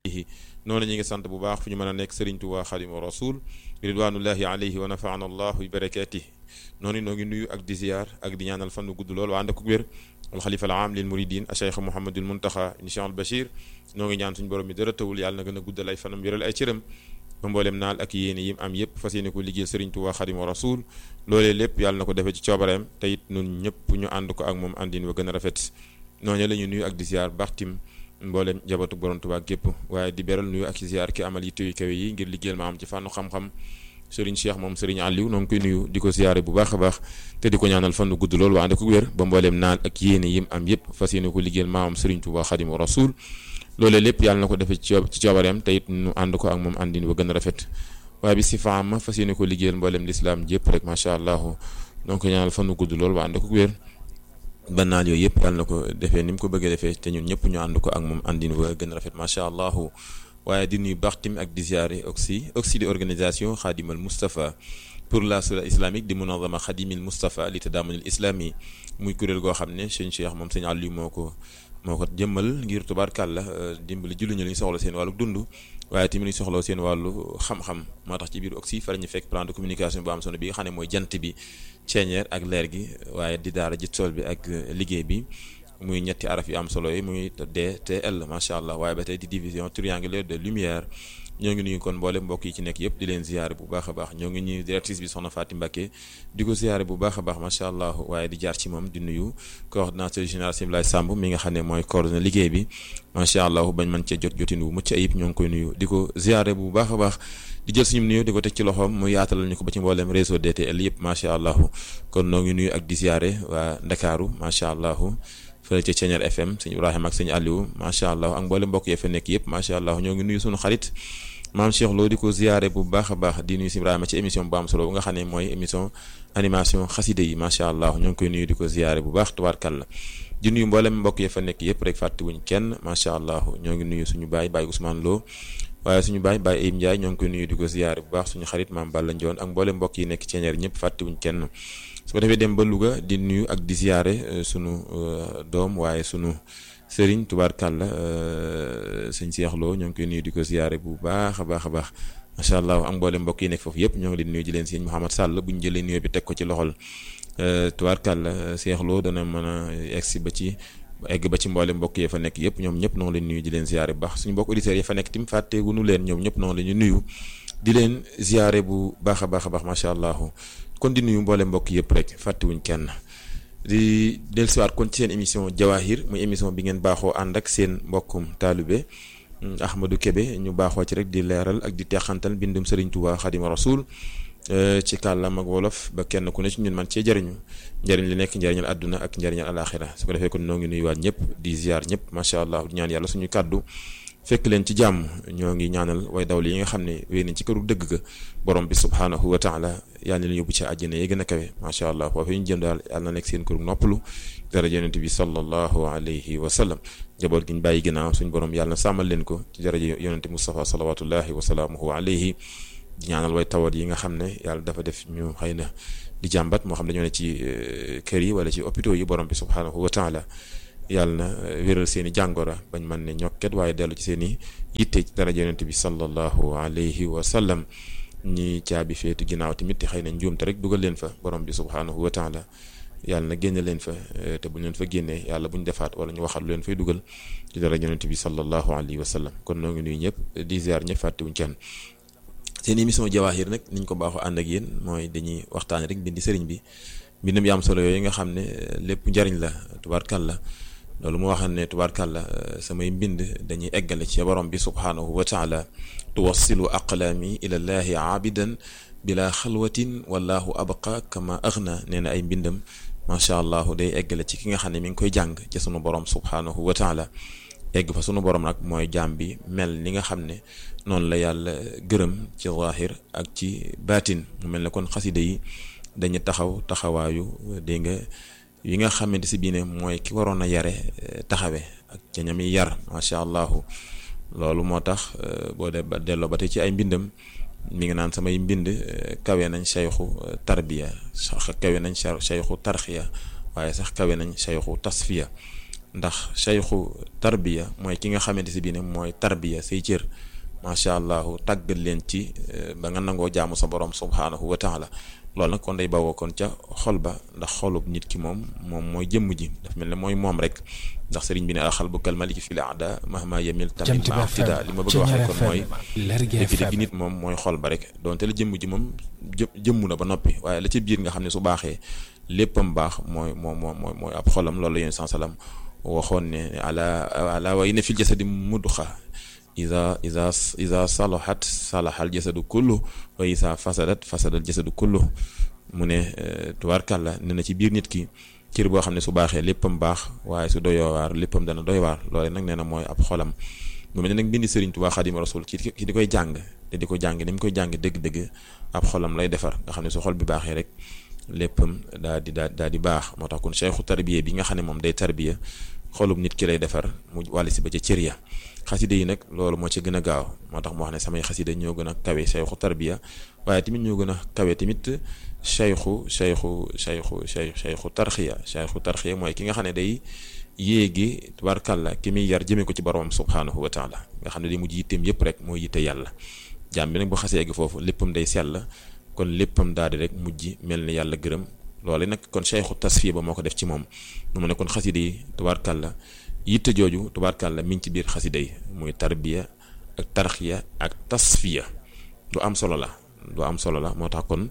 noonu ñi ngi sant bu baax fu ñu mën a nekk Serigne Touba Xadimu Rasul ridwanullahi alayhi wa nafaana allahu bi barakatihi noonu noo ngi nuyu ak di ziyaar ak di ñaanal fan gudd lool waa ànd ak wér alxalifa al aam lil muridin a cheikh Mouhamadul Muntaxa incha al Bachir noo ngi ñaan suñu borom bi dara tawul yàlla na gën a guddal ay fanam wéral ay cëram ba mboolem naal ak yéene yim am yépp fas yéene ko liggéeyal Serigne Touba Xadimu Rasul loolee lépp yàlla na ko defee ci coobareem te it nun ñëpp ñu ànd ko ak moom àndin wa gën a rafet noonu la ñu nuyu ak di ziyaar baxtim mboolem jabatu borom Tuubaa gépp waaye di beral nuyu ak ziyaar ki amal yitte yu kawe yi ngir liggéeyal ma am ci fànnu xam-xam Serigne Cheikh moom Serigne Aliou noo ngi koy nuyu di ko ziyaare bu baax a baax te di ko ñaanal fannu gudd lool waa ànd ko wér ba mbooleem naal ak yéene yim am yépp fas yéene ko liggéeyal maamam Serigne Touba Xadimu Rasul loolee lépp yàlla na ko defee ci ci coobareem te it nu ànd ko ak moom àndin wa gën a rafet waaye bi si faama fas yéene ko liggéeyal mbooleem lislaam jépp rek macha allah noo ngi ko ñaanal fannu gudd lool waa ànd ko wér ba naal yooyu yëpp yàlla na ko defee ni mu ko bëggee defee te ñun ñëpp ñu ànd ko ak moom àndin wa gën a rafet macha allah waaye di nuyu baax tim ak di ziare oxy oxy di organisation xaadimal Moustapha pour la sura islamique di munazama xadimil Moustapha li tadaamunil islami muy kuréel goo xam ne sëñ Cheikh moom sëñ Aliou moo ko moo ko jëmmal ngir tubaarkàlla dimbali julli ñu li ñu soxla seen wàllu dund waaye tamit ñu soxla seen wàllu xam-xam moo tax ci biir oxy fa la ñu fekk plan de communication bu am solo bi nga xam ne mooy jant bi ceeñeer ak leer gi waaye di daara ji tool bi ak liggéey bi muy ñetti araf yu am solo yi muy DTL macha allah waaye ba tey di division triangulaire de lumière ñoo ngi nuyu kon mboole mbokk yi ci nekk yëpp di leen ziyaare bu baax a baax ñoo ngi ñuy directrice bi soxna Fatim Mbacké di ko ziyaare bu baax a baax macha allah waaye di jaar ci moom di nuyu coordonnateur général Simlaay Samb mi nga xam ne mooy coordonné liggéey bi macha allah bañ mën cee jot jotin wu mucc ayib ñoo ngi koy nuyu di ko ziyaare bu baax a baax di jël suñu nuyu di ko teg ci loxoom mu yaatalal ñu ko ba ci mboolem réseau DTL yëpp macha allah kon noo ngi nuyu ak di ziyaare waa Ndakaaru macha allah fële ca Ceeñeer FM sëñ Ibrahima ak sëñ Aliou macha allah ak mboolem mbokk yi fa nekk yëpp macha allah ñoo ngi nuyu suñu xarit maam Cheikh Lo di ko ziyaare bu baax a baax di nuyu si Ibrahima ci émission bu am solo bu nga xam ne mooy émission animation xaside yi macha allah ñoo ngi koy nuyu di ko ziyaare bu baax tubaarkàlla di nuyu mboolem mbokk yi fa nekk yëpp rek fàttewuñ kenn macha allah ñoo ngi nuyu suñu baay baay Ousmane Lo waaye suñu baay baay Ayib Ndiaye ñoo ngi koy nuyu di ko ziyaare bu baax suñu xarit maam Balla Ndione ak mboolem mbokk yi nekk Ceeñeer ñëpp fàttewuñ kenn su ko defee dem ba Louga di nuyu ak di ziyaare sunu doom waaye sunu sëriñ tubaarkàlla sëñ Cheikh Lo ñoo ngi koy nuyu di ko ziyaare bu baax a baax a baax macha allah ak mboolem mbokk yi nekk foofu yëpp ñoo ngi leen nuyu di leen sëñ Mouhamad Sall bu ñu jëlee nuyoo bi teg ko ci loxol tubaarkàlla Cheikh Lo dana mën a egsi ba ci egg ba ci mboolem mbokk yi fa nekk yëpp ñoom ñëpp noo ngi leen nuyu di leen ziyaare bu baax suñu mbokk auditeurs yi fa nekk tim fàtteegunu leen ñoom ñëpp noo ngi leen nuyu di leen ziyaare bu baax a baax a baax macha allah kon di nuyu mboolem mbokk yëpp rek fàttewuñ kenn di dellusiwaat kon ci seen émission Jawahir muy émission bi ngeen baaxoo ànd ak seen mbokkum taalibe Ahmadou Kébé ñu baaxoo ci rek di leeral ak di teexantal bindum Serigne Touba Xadima Rasul ci kàllaam ak wolof ba kenn ku ne ci ñun man cee jariñu njariñ li nekk njariñal àdduna ak njariñal alaxira su ko defee kon noo ngi nuyuwaat ñëpp di ziar ñëpp macha allah di ñaan yàlla suñu kàddu fekk leen ci jàmm ñoo ngi ñaanal way dawli yi nga xam ne wéy nañ ci këru dëgg ga borom bi subhaanahu wa taala yàlla na leen yóbbu ci àjjana yi gën a kawe macha allah foofu ñu jëm daal yàlla na nekk seen këru noppalu dara yonent bi sallallahu alayhi wa sallam jaboot gi ñu bàyyi ginnaaw suñu borom yàlla na sàmmal leen ko ci dara yonent Mustafa salawatullahi wa salaamuhu alayhi ñaanal way tawat yi nga xam ne yàlla dafa def ñu xëy na di jàmbat moo xam dañoo ne ci kër yi wala ci hôpitaux yi borom bi subhaanahu wa taala yàlla na wéral seen i jàngora bañ mën ne ñokket waaye dellu ci seen i yitte ci daraja yonent bi sallallahu alayhi wa sallam ñi caabi feetu ginnaaw tamit te xëy na njuumte rek dugal leen fa borom bi subhaanahu wa taala yàlla na génne leen fa te bu ñu leen fa génnee yàlla bu ñu defaat wala ñu waxal lu leen fay dugal ci daraja yonent bi sallallahu alayhi wa sallam kon noo ngi nuyu ñëpp di ziar ñëpp fàttewuñ kenn seen émission Jawahir nag niñ ko baaxoo ànd ak yéen mooy dañuy waxtaane rek bindi sëriñ bi mbindam yu am solo yooyu nga xam ne lépp njariñ la tubaarkàlla loolu mu waxal ne tubaarkàlla samay mbind dañuy eggale ci borom bi subhaanahu wa taala tuwassilu aqlaami ila llaahi aabidan bila xalwatin wallahu abqa kama aghna nee na ay mbindam macha allah day eggale ci ki nga xam ne mi ngi koy jàng ci sunu borom subhaanahu wa taala egg fa sunu borom nag mooy jaam bi mel ni nga xam ne noonu la yàlla gërëm ci zaahir ak ci baatin mu mel ne kon xasida yi dañu taxaw taxawaayu dégg nga yi nga xamante si bii ne mooy ki waroon a yare taxawe ak ca ñam yi yar macha allah loolu moo tax boo de ba delloo ba tey ci ay mbindam mi ngi naan samay mbind kawe nañ sayxu tarbiya sax kawe nañ sayxu tarxiya waaye sax kawe nañ sayxu tasfiya ndax sayxu tarbiya mooy ki nga xamante si bii ne mooy tarbiya say cër macha allah tàggat leen ci ba nga nangoo jaamu sa borom subhaanahu wa taala loolu nag kon day bawoo kon ca xol ba ndax xolub nit ki moom moom mooy jëmm ji daf mel ne mooy moom rek ndax sëriñ bi ne alxal bu kal maliki fi l aada mahma yemil tamit ma fida li ma bëgg a wax rek kon mooy dëgg-dëgg nit moom mooy xol ba rek donte la jëmm ji moom jë jëmmu na ba noppi waaye la ca biir nga xam ne su baaxee léppam baax mooy moom moo mooy mooy ab xolam loolu la yéen san salam waxoon ne ala ala wa inna fil jasadi mudxa ida ida ida salahat salaha al jasadu kullu wa isa fasadat fasada al jasadu kullu mu ne tubaarkàlla ne na ci biir nit ki cër boo xam ne su baaxee léppam baax waaye su doyoo waar léppam dana doy waar loole nag nee na mooy ab xolam mu mel ne nag bindi Sëriñ Tuubaa Xaadimu Rasuul ci ci di koy jàng te di ko jàng ni mu koy jàng dëgg-dëgg ab xolam lay defar nga xam ne su xol bi baaxee rek léppam daa di daa daa di baax moo tax kon cheikhu tarbiya bi nga xam ne moom day tarbiya xolum nit ki lay defar mu wàll si ba ca cër ya xaside yi nag loolu moo ci gën a gaaw moo tax mu wax ne samay xaside ñoo gën a kawe cheikhu tarbiya waaye tamit ñoo gën a kawe tamit cheikhu cheikhu cheikhu cheikhu tarxiya cheikhu tarxiya mooy ki nga xam ne day yéegi tubaarkàlla ki muy yar jëmee ko ci boromam subhaanahu wa taala nga xam ne day mujj yitteem yëpp rek mooy yitte yàlla jaam bi nag bu xasee egg foofu léppam day sell kon léppam daal di rek mujj mel ni yàlla gërëm loolu nag kon cheikhu tasfiya ba moo ko def ci moom nu mu ne kon xaside yi tubaarkàlla yitte jooju tubaarkàlla mi ngi ci biir xasida yi muy tarbiya ak tarxiya ak tasfiya lu am solo la lu am solo la moo tax kon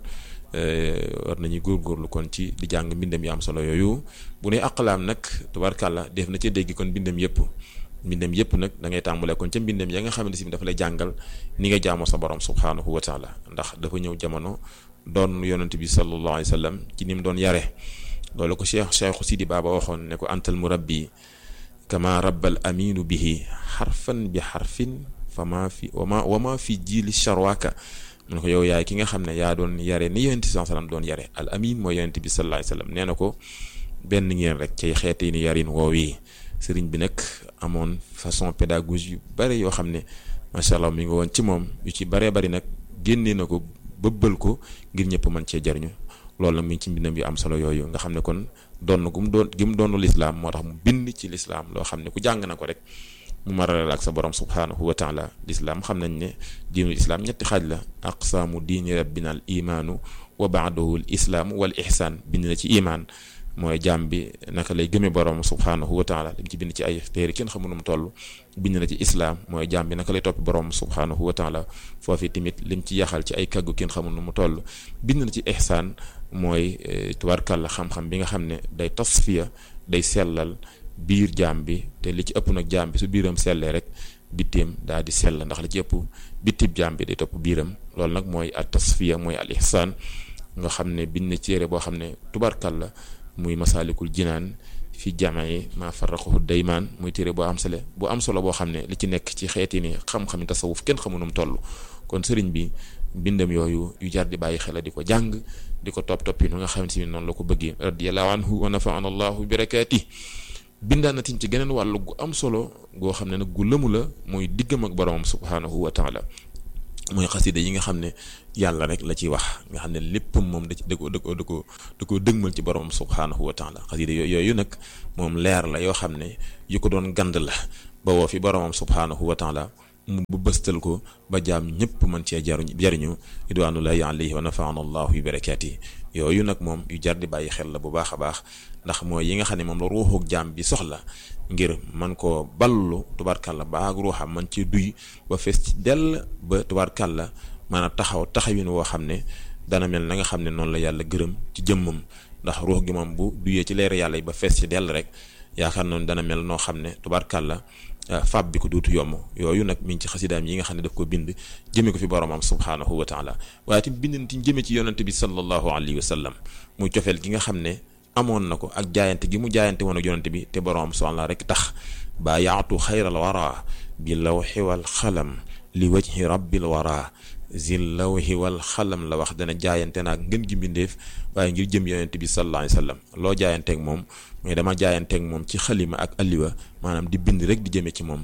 war nañuy góorgóorlu kon ci di jàng mbindam yu am solo yooyu bu ne aqlaam nag tubaarkàlla def na ci dégg kon mbindam yëpp mbindam yëpp nag da ngay tàmbalee kon ca mbindam ya nga xamante si dafa lay jàngal ni nga jaamoo sa borom subhaanahu wa taala ndax dafa ñëw jamono doon yonent bi sallallahu alayhi wa sallam ci ni mu doon yare loolu ko cheikh cheikhu sidi baaba waxoon ne ko antal murabbi kama rabbal aminu bihi xarfan bi xarfin fa maa fi wama wama fi jiili charwaaka mu ne ko yow yaay ki nga xam ne yaa doon yare ni yonent bi sallam doon yare al amin mooy yonent bi sallallahu alayhi wasallam nee na ko benn ngeen rek cay xeete ni yarin woowii sëriñ bi nag amoon façon pédagogie yu bare yoo xam ne macha allah mi ngi woon ci moom yu ci baree bari nag génnee na ko bëbbal ko ngir ñëpp mën cee jariñu loolu nag mi ngi ci mbindam yu am solo yooyu nga xam ne kon doon gu mu doon gi mu doonu lislaam moo tax mu bind ci lislaam loo xam ne ku jàng na ko rek mu maralal ak sa borom subhaanahu wa taala lislaam xam nañ ne diinul islaam ñetti xaaj la aqsaamu diini rabbina al imaanu wa baadahu al islaamu wal ihsaan bind na ci imaan mooy jaam bi naka lay gëmee borom subhaanahu wa taala lim ci bind ci ay téere kenn xamu nu mu toll bind na ci islaam mooy jaam bi naka lay toppi borom subhaanahu wa taala foofu tamit lim ci yaxal ci ay kàggu kenn xamu nu mu toll bind na ci ihsaan mooy tubaarkàlla xam-xam bi nga xam ne day tasfiya day sellal biir jaam bi te li ci ëpp nag jaam bi su biiram sellee rek bitteem daal di sell ndax li ci ëpp bittib jaam bi day topp biiram loolu nag mooy at tasfiya mooy al ihsaan nga xam ne bind na ci téere boo xam ne tubaarkàlla muy masaalikul jinaan fi jamee ma farraqahu daymaan muy téere boo am solo bu am solo boo xam ne li ci nekk ci xeeti ni xam-xami tasawuf kenn xamu nu mu toll kon sëriñ bi bindam yooyu yu jar di bàyyi xel di ko jàng di ko topp toppi nu nga xamante ni noonu la ko bëggee radiyallahu anhu wa nafaana allahu bi barakaati bindaan na tim ci geneen wàllu gu am solo goo xam ne nag gu lëmu la mooy diggam ak boromam subhaanahu wa taala mooy xasida yi nga xam ne yàlla rek la ciy wax nga xam ne lépp moom da ci da ko da ko da ko da ko dëgmal ci boromam subhaanahu wa taala xasida yooyu nag moom leer la yoo xam ne yu ko doon gand la ba woo fi boromam subhaanahu wa taala mu bëstal ko ba jaam ñëpp mën cee jaruñ jariñu ridwanullahi alayhi wa nafaana allahu bi barakaati yooyu nag moom yu jar di bàyyi xel la bu baax a baax ndax mooy yi nga xam ne moom la ruuxuk jaam bi soxla ngir man koo ballu tubaarkàlla ba ak ruuxam man ci duy ba fees ci dell ba tubaarkàlla mën a taxaw taxawin woo xam ne dana mel na nga xam ne noonu la yàlla gërëm ci jëmmam ndax ruux gi moom bu duyee ci leer yàlla yi ba fees ci dell rek yaakaar noonu dana mel noo xam ne tubaarkàlla fab bi ko duutu yomb yooyu nag mi ngi ci xasidaam yi nga xam ne daf ko bind jëme ko fi boromam subhaanahu wa taala waaye tamit bind ti jëme ci yonante bi sallallahu alayhi wa sallam muy cofeel gi nga xam ne amoon na ko ak jaayante gi mu jaayante woon ak yonante bi te boromam subhaanahu rek tax baa yaatu xayral wara bi lawxi wal xalam li wajhi rabbil wara zil lawhi wal xalam la wax dana jaayante naag ngën gi mbindeef waaye ngir jëm yonente bi sallallahu alayhi wasallam loo jaayanteeg moom mais dama jaayanteeg moom ci xalima ak alliwa maanaam di bind rek di jëme ci moom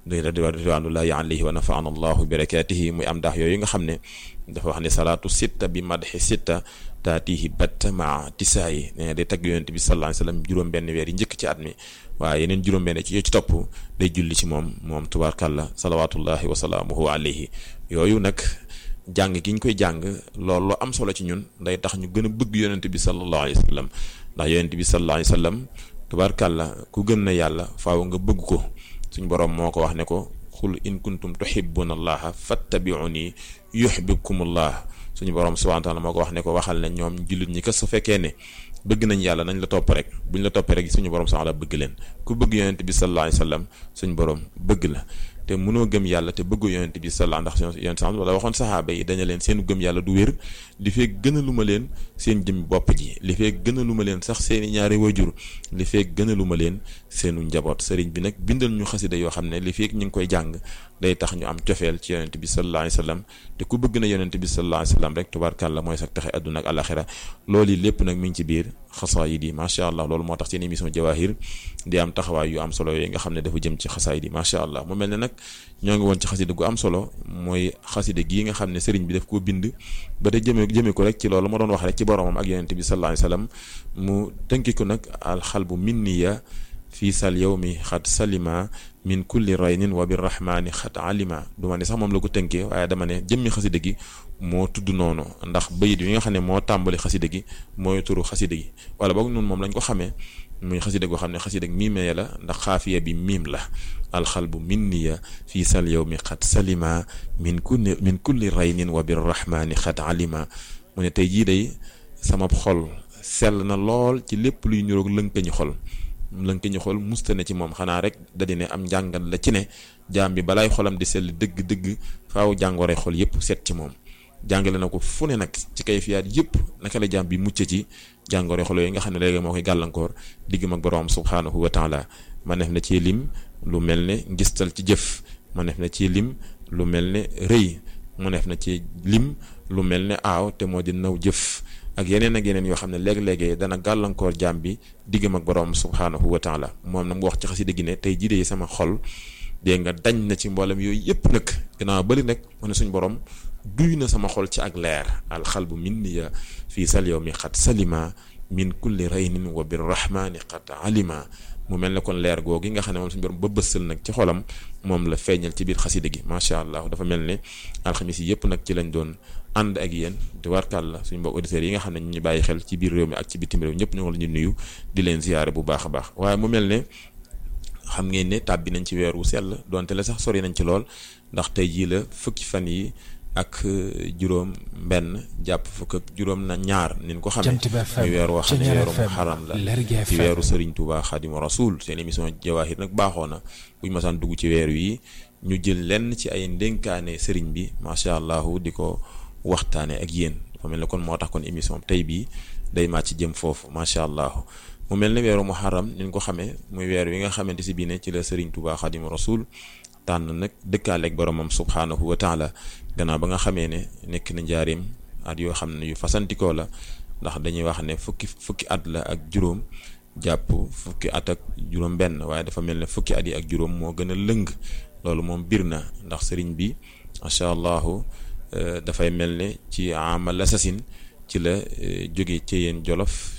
di ridwanullahi alayhi wa nafaana allahu bi barakatihi muy am ndax yooyu nga xam ne dafa wax ne salaatu sitta bi madxi sitta taatihi batta maa tisaayi nee day tagg yonent bi sallallahu alayhi wasallam juróom-benn weer yi njëkk ci at mi waaye yeneen juróom-benn ci ci topp day julli ci moom moom tubaarkàlla salawatullahi wa salaamuhu alayhi yooyu nag jàng gi ñu koy jàng loolu lu am solo ci ñun day tax ñu gën a bëgg yonent bi sallallahu alayhi wasallam ndax yonent bi sallallahu alayhi wasallam tubaarkàlla ku gën na yàlla faaw nga bëgg ko suñ boroom moo ko wax ne ko xul in kuntum tuhibbuna allaha fattabi'uni yuhibbukumullah suñu borom subhanahu wa ta'ala moo ko wax ne ko waxal ne ñoom jullit ñi kat su fekkee ne bëgg nañ yàlla nañ la topp rek buñ la toppee rek suñu borom subhanahu wa ta'ala bëgg leen ku bëgg yonent bi sallallahu alayhi wasallam suñu borom bëgg la te mënoo gëm yàlla te bëggu yonent bi sallallahu ndax yonent sax wala waxoon saxaaba yi daña leen seen gëm yàlla du wér li fee gën a lu ma leen seen jëm bopp ji li fee gën a lu ma leen sax seeni ñaari wajur li fee gën a lu ma leen seenu njaboot sëriñ bi nag bindal ñu xasida yoo xam ne li fee ñu ngi koy jàng day tax ñu am cofeel ci yonent bi sallallahu alayhi wasallam te ku bëgg na yonent bi sallallahu alayhi wasallam rek tubaarkàlla mooy sax taxe àdduna ak alaxira loolu yi lépp nag mi ngi ci biir xasaayid yi macha allah loolu moo tax seen émission jawahir di am taxawaay yu am solo yooyu nga xam ne dafa jëm ci xasaayid yi macha allah mu mel ne nag ñoo ngi woon ci xasida gu am solo mooy xasida gii nga xam ne sëriñ bi daf koo bind ba te jëme jëme ko rek ci loolu ma doon wax rek ci boromam ak yonent bi sallallahu alayhi wasallam mu tënki ko nag alxalbu minniya fii sal yawmi xat salima min kulli raynin wa birrahmani xat alima du ma ne sax moom la ko tënkee waaye dama ne jëmmi xasida gi moo tudd noonu ndax bayit yi nga xam ne moo tàmbali xasida gi mooy turu xasida gi wala boog noonu moom lañ ko xamee muy xasida goo xam ne xasida miimee la ndax xaafiya bi miim la alxalbu minniya fii sal yawmi xat salima min kulli min kulli raynin wa birrahmani xat alima mu ne tey jii day sama xol sell na lool ci lépp luy ñuroog lënkañu xol lënk ñu xool musta ne ci moom xanaa rek da di ne am njàngat la ci ne jaam bi balaay xolam di sell dëgg-dëgg faaw jàngoro xol yépp set ci moom jàngale na ko fu ne nag ci kay fiyaat yépp naka la jaam bi mucc ci jàngoro xol yooyu nga xam ne léegi moo koy gàllankoor diggam ak boroom subhaanahu wa taala ma def na ci lim lu mel ne ngistal ci jëf ma def na ci lim lu mel ne rëy mu def na ci lim lu mel ne aaw te moo di naw jëf ak yeneen ak yeneen yoo xam ne léeg-léegi dana gàllankoor jaam bi diggam ak boroom subhaanahu wa taala moom nag mu wax ci xasida gi ne tey jii de sama xol dégg nga dañ na ci mboolem yooyu yëpp nag gannaaw bari nag mu ne suñ borom duy na sama xol ci ak leer alxalbu minniya fii sal yow mi xat salima min kulli raynin wa birrahmani xat alima mu mel ne kon leer googu nga xam ne moom suñu borom ba bësal nag ci xolam moom la feeñal ci biir xasida gi macha allah dafa mel ne alxamis yi yëpp nag ci lañ doon ànd ak yéen te warkal la suñu mbokk auditeurs yi nga xam ne ñu ñu bàyyi xel ci biir réew mi ak ci bitim réew ñëpp ñoo la ñu nuyu di leen ziyaare bu baax a baax waaye mu mel ne xam ngeen ne tàbbi nañ ci weer wu sell donte la sax sori nañ ci lool ndax tey jii la fukki fan yi ak juróom benn jàpp fukk ak juróom na ñaar nin ko xamee muy weer woo xam ne weeru muharram la ci weeru Serigne Touba Xadimu Rasul seen émission Jawaahir nag baaxoo na buñ masaan dugg ci weer wi ñu jël lenn ci ay ndénkaane Serigne bi macha allah di ko waxtaane ak yéen dafa mel ne kon moo tax kon émission tey bii day màcc jëm foofu macha allah mu mel ne weeru muharram nin ko xamee muy weer wi nga xamante si bii ne ci la Serigne Touba Xadimu Rasul tànn nag dëkkaaleeg boromam subhaanahu wa taala gannaaw ba nga xamee ne nekk na njaareem at yoo xam ne yu fasantikoo la ndax dañuy wax ne fukki fukki at la ak juróom jàpp fukki at ak juróom benn waaye dafa mel ne fukki at yi ak juróom moo gën a lëng loolu moom bir na ndax sëriñ bi macha allahu dafay mel ne ci amal assasine ci la jóge ci yéen jolof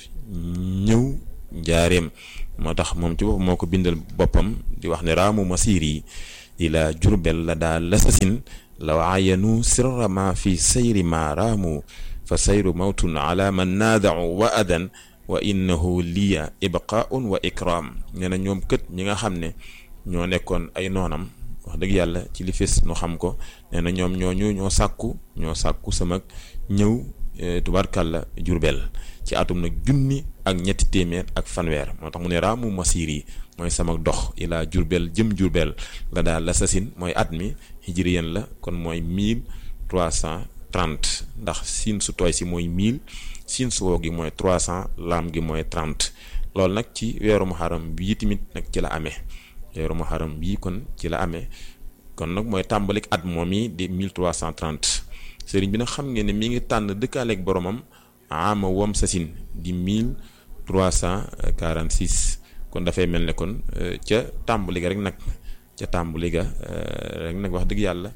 ñëw njaareem moo tax moom ci bopp moo ko bindal boppam di wax ne raamu masiir yi ila jurbel la daa lasasin law ayanu sirra ma fi sayri ma raamu fa sayru mawtun ala man naadau wa adan wa innahu liya ibqaun wa ikram nee na ñoom kët ñi nga xam ne ñoo nekkoon ay noonam wax dëgg yàlla ci li fes nu xam ko nee na ñoom ñooñu ñoo sàkku ñoo sàkku sama ñëw tubarkàlla jurbel ci atum nag junni ak ñetti téeméer ak fanweer moo tax mu ne raamu masiir yi mooy sama dox ilaa jurbel jëm jurbel la daal l'assasine mooy at mi hijriyen la kon mooy mille trois cent trente ndax siin su tooy si mooy mille siin su woo gi mooy trois cent laam gi mooy trente loolu nag ci weeru muharram bii tamit nag ci la amee weeru muharram bii kon ci la amee kon nag mooy tàmbalik at moom yi di mille trois cent trente sëriñ bi nag xam ngeen ne mi ngi tànn dëkkaaleeg boromam ama wom sasin di mille trois cent quarante six kon dafay mel ne kon ca tàmbali ga rek nag ca tàmbali ga rek nag wax dëgg yàlla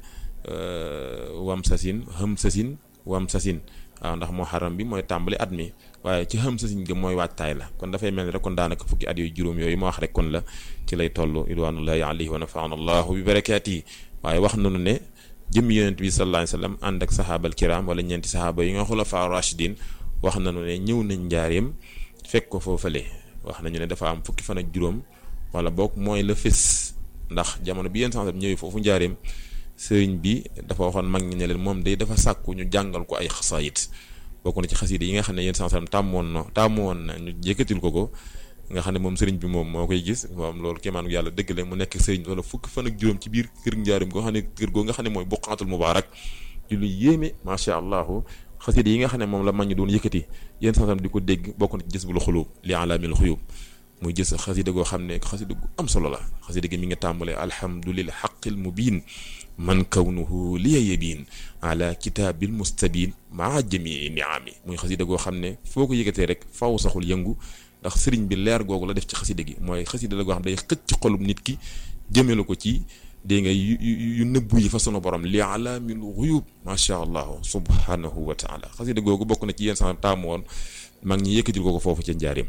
wam sasin xëm sasin wam sasin waaw ndax moo xaram bi mooy tàmbali at mi waaye ci xam sasin ga mooy waajtaay la kon dafay mel ni rek kon daanaka fukki at yooyu juróom yooyu ma wax rek kon la ci lay toll ridwanullahi alayhi wa nafaana allahu bi barakaati waaye wax nanu ne jëmmi yonent bi sallallahu alayhi wasallam ànd ak sahaabal kiram wala ñeenti sahaaba yi nga xulafaa rashidin wax nanu ne ñëw nañ njaareem fekk ko foofale wax nañu ne dafa am fukki fan ak juróom wala boog mooy la fés ndax jamono bi yéen sansam ñëwee foofu njaareem sëriñ bi dafa waxoon mag ñi ne leen moom day dafa sàkku ñu jàngal ko ay xasaayit bokk na ci xasida yi nga xam ne yéen sansam tàmmoon na tàmmoon na ñu yëkkatil ko ko nga xam ne moom sëriñ bi moom moo koy gis moom loolu kéemaanu yàlla dëgg la mu nekk sëriñ wala fukki fan ak juróom ci biir kër njaareem goo xam ne kër goo nga xam ne mooy buqaatul mubaarak ci lu yéeme macha allahu xasida yi nga xam ne moom la mag ñi doon yëkkati yéen sansam di ko dégg bokk na ci gis bul xulub li alaamil xuyub muy gis xasida goo xam ne xasida gu am solo la xasida gi mi nga tàmbalee alhamdulil xaqil mubin man kawnuhu liya yabin ala kitaabil mustabin maa jamii niami muy xasida goo xam ne foo ko yëkkatee rek faw saxul yëngu ndax sëriñ bi leer googu la def ci xasida gi mooy xasida la goo xam day xëcc ci xolum nit ki jëmelu ko ci dégg nga yu yu nëbbu yi fa sunu borom li alaamil xuyub macha allah subhanahu wa taala xasida googu bokk na ci yéen sax taamu woon mag ñi yëkkatil ko ko foofu ca njaareem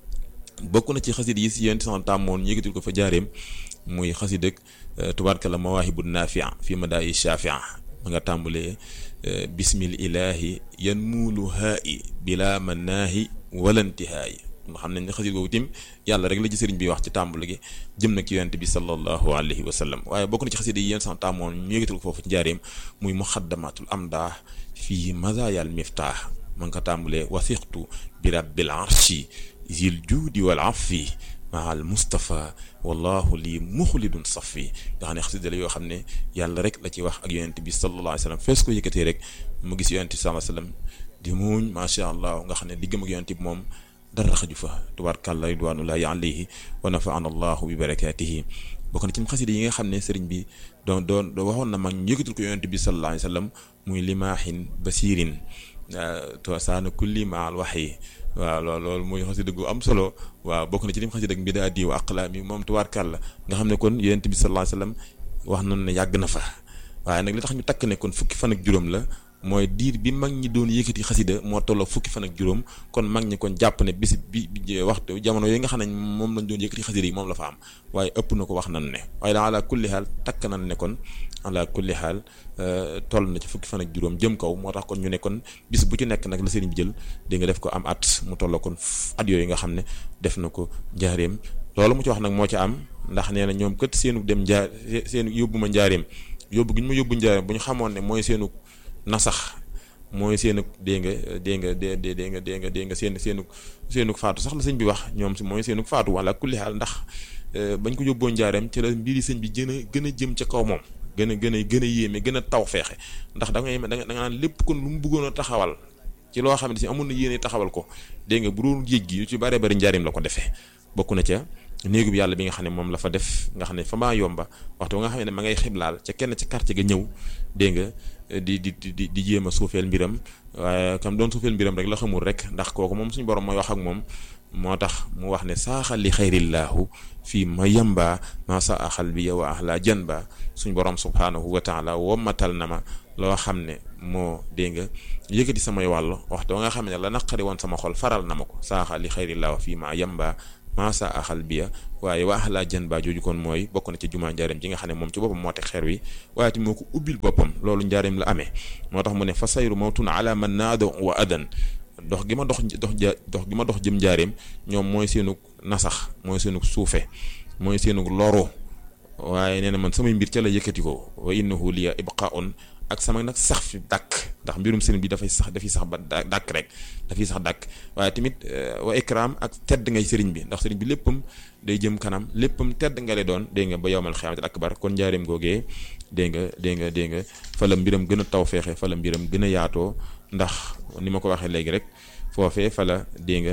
bokk na ci xasida yi si yéen sax taamu woon yëkkatil ko fa njaareem muy xasida tubaarkalla mawaahibu naafia fi madaayi shafia ma nga tàmbalee bismil ilahi yan muulu haayi bila manaahi walantihaayi nga xam ne xasida googu tim yàlla rek la ci sëriñ bi wax ci tàmbali gi jëm nag ci yonent bi sallallahu alayhi wa sallam waaye bokk na ci xasida yi yéen sax tàmmoon ñu yëgatal ko foofu ci njaareem muy muxaddamatul amdah fii mazayal miftah ma nga ko tàmbalee wasiqtu bi rabbil arshi zil juudi wal afi maal Moustapha wallahu lii muxlidun safi nga xam ne xasida la yoo xam ne yàlla rek la ci wax ak yonent bi sallallahu alayhi wa sallam fees ko yëkkatee rek mu gis yonent bi sallallahu alayhi wa sallam di muuñ macha allah nga xam ne diggam ak yonent bi moom dara xaju fa tubaarkàlla ridwanullahi alayhi wa nafaana allahu bi barakatihi bokk na ci xasida yi nga xam ne sëriñ bi doon doon waxoon na mag ñu yëkkatul ko yonent bi sallallahu alayhi wa sallam muy limaahin basirin to saana kulli maal waxyi waaw loolu loolu muy xasida gu am solo waaw bokk na ci lim xasida ak mbidaa diw aqlaami moom tubaarkàlla nga xam ne kon yonent bi sallallahu alayhi wa sallam wax nañu ne yàgg na fa waaye nag li tax ñu takk ne kon fukki fan ak juróom la mooy diir bi mag ñi doon yëkkati xasida moo tolloo fukki fan ak juróom kon mag ñi kon jàpp ne bis bi waxtu jamono yooyu nga xam ne moom lañ doon yëkkati xasida yi moom la fa am waaye ëpp na ko wax nan ne waaye la ala kulli xaal takk nan ne kon ala kulli xaal toll na ci fukki fan ak juróom jëm kaw moo tax kon ñu ne kon bis bu ci nekk nag la sëriñ bi jël di nga def ko am at mu tolloo kon at yooyu nga xam ne def na ko njaareem loolu mu ci wax nag moo ci am ndax nee na ñoom kët seenu dem njaar seenu yóbbu ma njaareem yóbbu gi ñu ma yóbbu njaareem bu ñu xamoon ne mooy seenu nasax mooy seenu dégg nga dégg nga dé dé dégg nga dégg nga dégg nga seen seenu seenu faatu sax la sëñ bi wax ñoom si mooy seenu faatu wala kulli xaal ndax bañ ko yóbboo njaareem ci la mbiri sëñ bi gën a gën a jëm ca kaw moom gën a gën a gën a yéeme gën a taw feexe ndax da ngay da nga naan lépp kon lu mu bëggoon a taxawal ci loo xam ne si amoon na yéene taxawal ko dégg nga bu doon géej gi yu ci bare bari njaareem la ko defee bokk na ca néegu bi yàlla bi nga xam ne moom la fa def nga xam ne fa maa yomba waxtu nga xam ne ma ngay xiblaal ca kenn ca quartier ga ñëw dégg nga di di di di jéem a suufeel mbiram waaye kam doon suufeel mbiram rek la xamul rek ndax kooku moom suñu borom mooy wax ak moom moo tax mu wax ne saaxal li xayrillaahu fii ma yamba ma sa axal bi yow ahla janba suñu borom subhaanahu wa taala wommatal na ma loo xam ne moo dégg nga yëkkati samay wàll waxtu nga xam ne la naqari woon sama xol faral na ma ko saaxal li xayrillaahu fii ma yamba masa axal biya waaye wa axlaa jan ba jooju kon mooy bokk na ci jumaa njaareem ji nga xam ne moom ci boppam moo teg xeer wi waaye ti moo ko ubbil boppam loolu njaareem la amee moo tax mu ne fa sayru mawtun ala man naado wa adan dox gi ma dox dox ja dox gi ma dox jëm njaareem ñoom mooy seenug nasax mooy seenug suufe mooy seenug loro waaye nee na man samay mbir ca la yëkkati ko wa innahu liya ibqaun ak sama nag sax fi dàkk ndax mbirum sëriñ bi dafay sax dafay sax ba dàkk rek dafay sax dàkk waaye tamit wa ikram ak tedd ngay sëriñ bi ndax sëriñ bi léppam day jëm kanam léppam tedd nga lay doon dégg nga ba yowmal xiyaamatil akbar kon njaareem googee dégg nga dégg nga dégg nga fa la mbiram gën a taw feexe fa la mbiram gën a yaatoo ndax ni ma ko waxee léegi rek foofee fa la dégg nga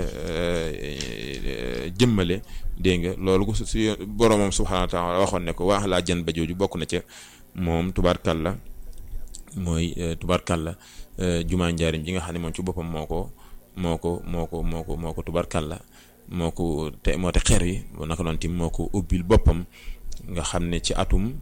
jëmmale dégg nga loolu ko su boromam subhaanahu wa taala waxoon ne ko waax laa jën ba jooju bokk na ca moom tubaarkàlla mooy tubarkalla jumaa njaarim ji nga xam ne moom ci boppam moo ko moo ko moo ko moo ko moo ko tubarkalla moo ko te moo te xeer wi naka noonu tim moo ko ubbil boppam nga xam ne ci atum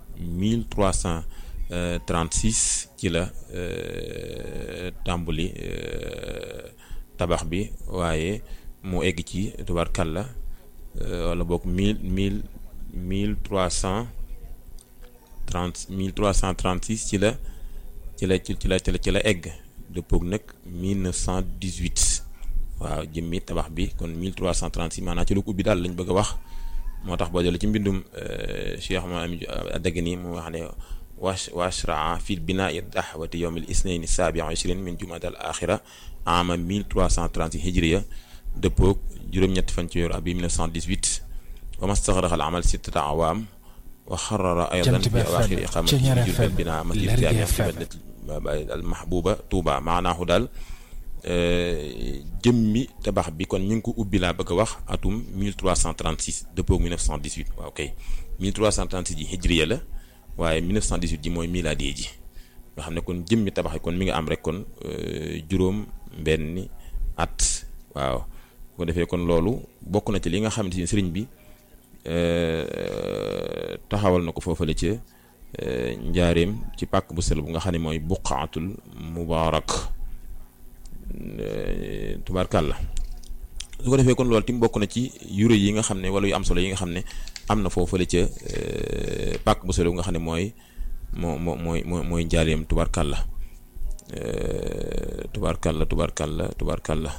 1336 ci la tàmbali tabax bi waaye mu egg ci tubarkalla wala boog mille mille mille trois cent trente mille trois cent trente six ci la ci la ci la ci la egg dëppoog nag mille neuf cent dix huit waaw jëmmi tabax bi kon mille trois cent trente six maanaam ci lu ko ubbi daal lañ bëgg a wax moo tax boo jëlee ci mbindum Cheikh Maami Adagani mu wax ne wash washraa fi binaa'i dahwati yawm al isnayn saabi ishrin min jumada al axira ama 1336 hijriya dëppoog juróom-ñetti fan ci weeru ab bi 1918 wa mastaxraqa al amal sittata awaam wa xarara aydan fi awaaxiri iqamati jurbel binaa masjid jaami fi baldati al mahbuba Touba maanaahu daal jëmmi tabax bi kon ñu ngi ko ubbi laa bëgg a wax atum 1336 dëppoog 1918 waaw kay 1336 ji hijriya la waaye 1918 ji mooy milaadi ji nga xam ne kon jëmmi tabax yi kon mi nga am rek kon juróom benni at waaw bu ko defee kon loolu bokk na ci li nga xamante ni sëriñ bi taxawal na ko foofale ca njaareem ci pàkk bu sell bu nga xam ne mooy buqaatul mubaarak tubaarkàlla su ko defee kon loolu tim bokk na ci yure yi nga xam ne wala yu am solo yi nga xam ne am na foofale ca pàkk bu sell bu nga xam ne mooy moo moo mooy mooy njaareem tubaarkàlla tubaarkàlla tubaarkàlla tubaarkàlla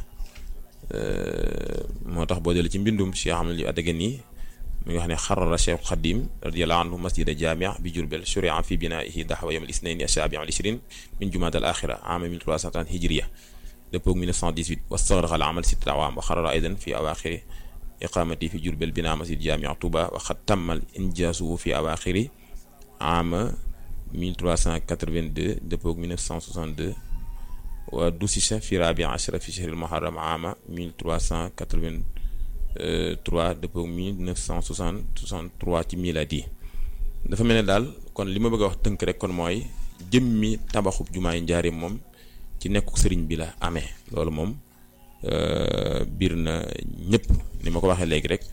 moo tax boo jëlee ci mbindum Cheikh Ahmad yu addagan yi mu ngi wax ne xarara Cheikh Xadim radiyallahu anhu masjida jamia bi Jurbel shuria fi binaihi daxwa yawm al isnaini asabi al ishrin min jumaat al axira ama 1330 hijriya dëppoog 1918 wastaxraqa al amal sittata awaam wa xarara aydan fi awaaxiri iqamati fi Jurbel bina masjid jamia Touba wa xad tammal injaasu fi awaaxiri ama 1382 dëppoog 1962 wa dusisa fi rabi ashara fi shahril muharram ama 1383 dëppoog 1963 ci miladi dafa mel ne daal kon li ma bëgg a wax tënk rek kon mooy jëmmi tabaxub jumaay njaareem moom ci nekkuk sëriñ bi la amee loolu moom biir na ñëpp ni ma ko waxee léegi rek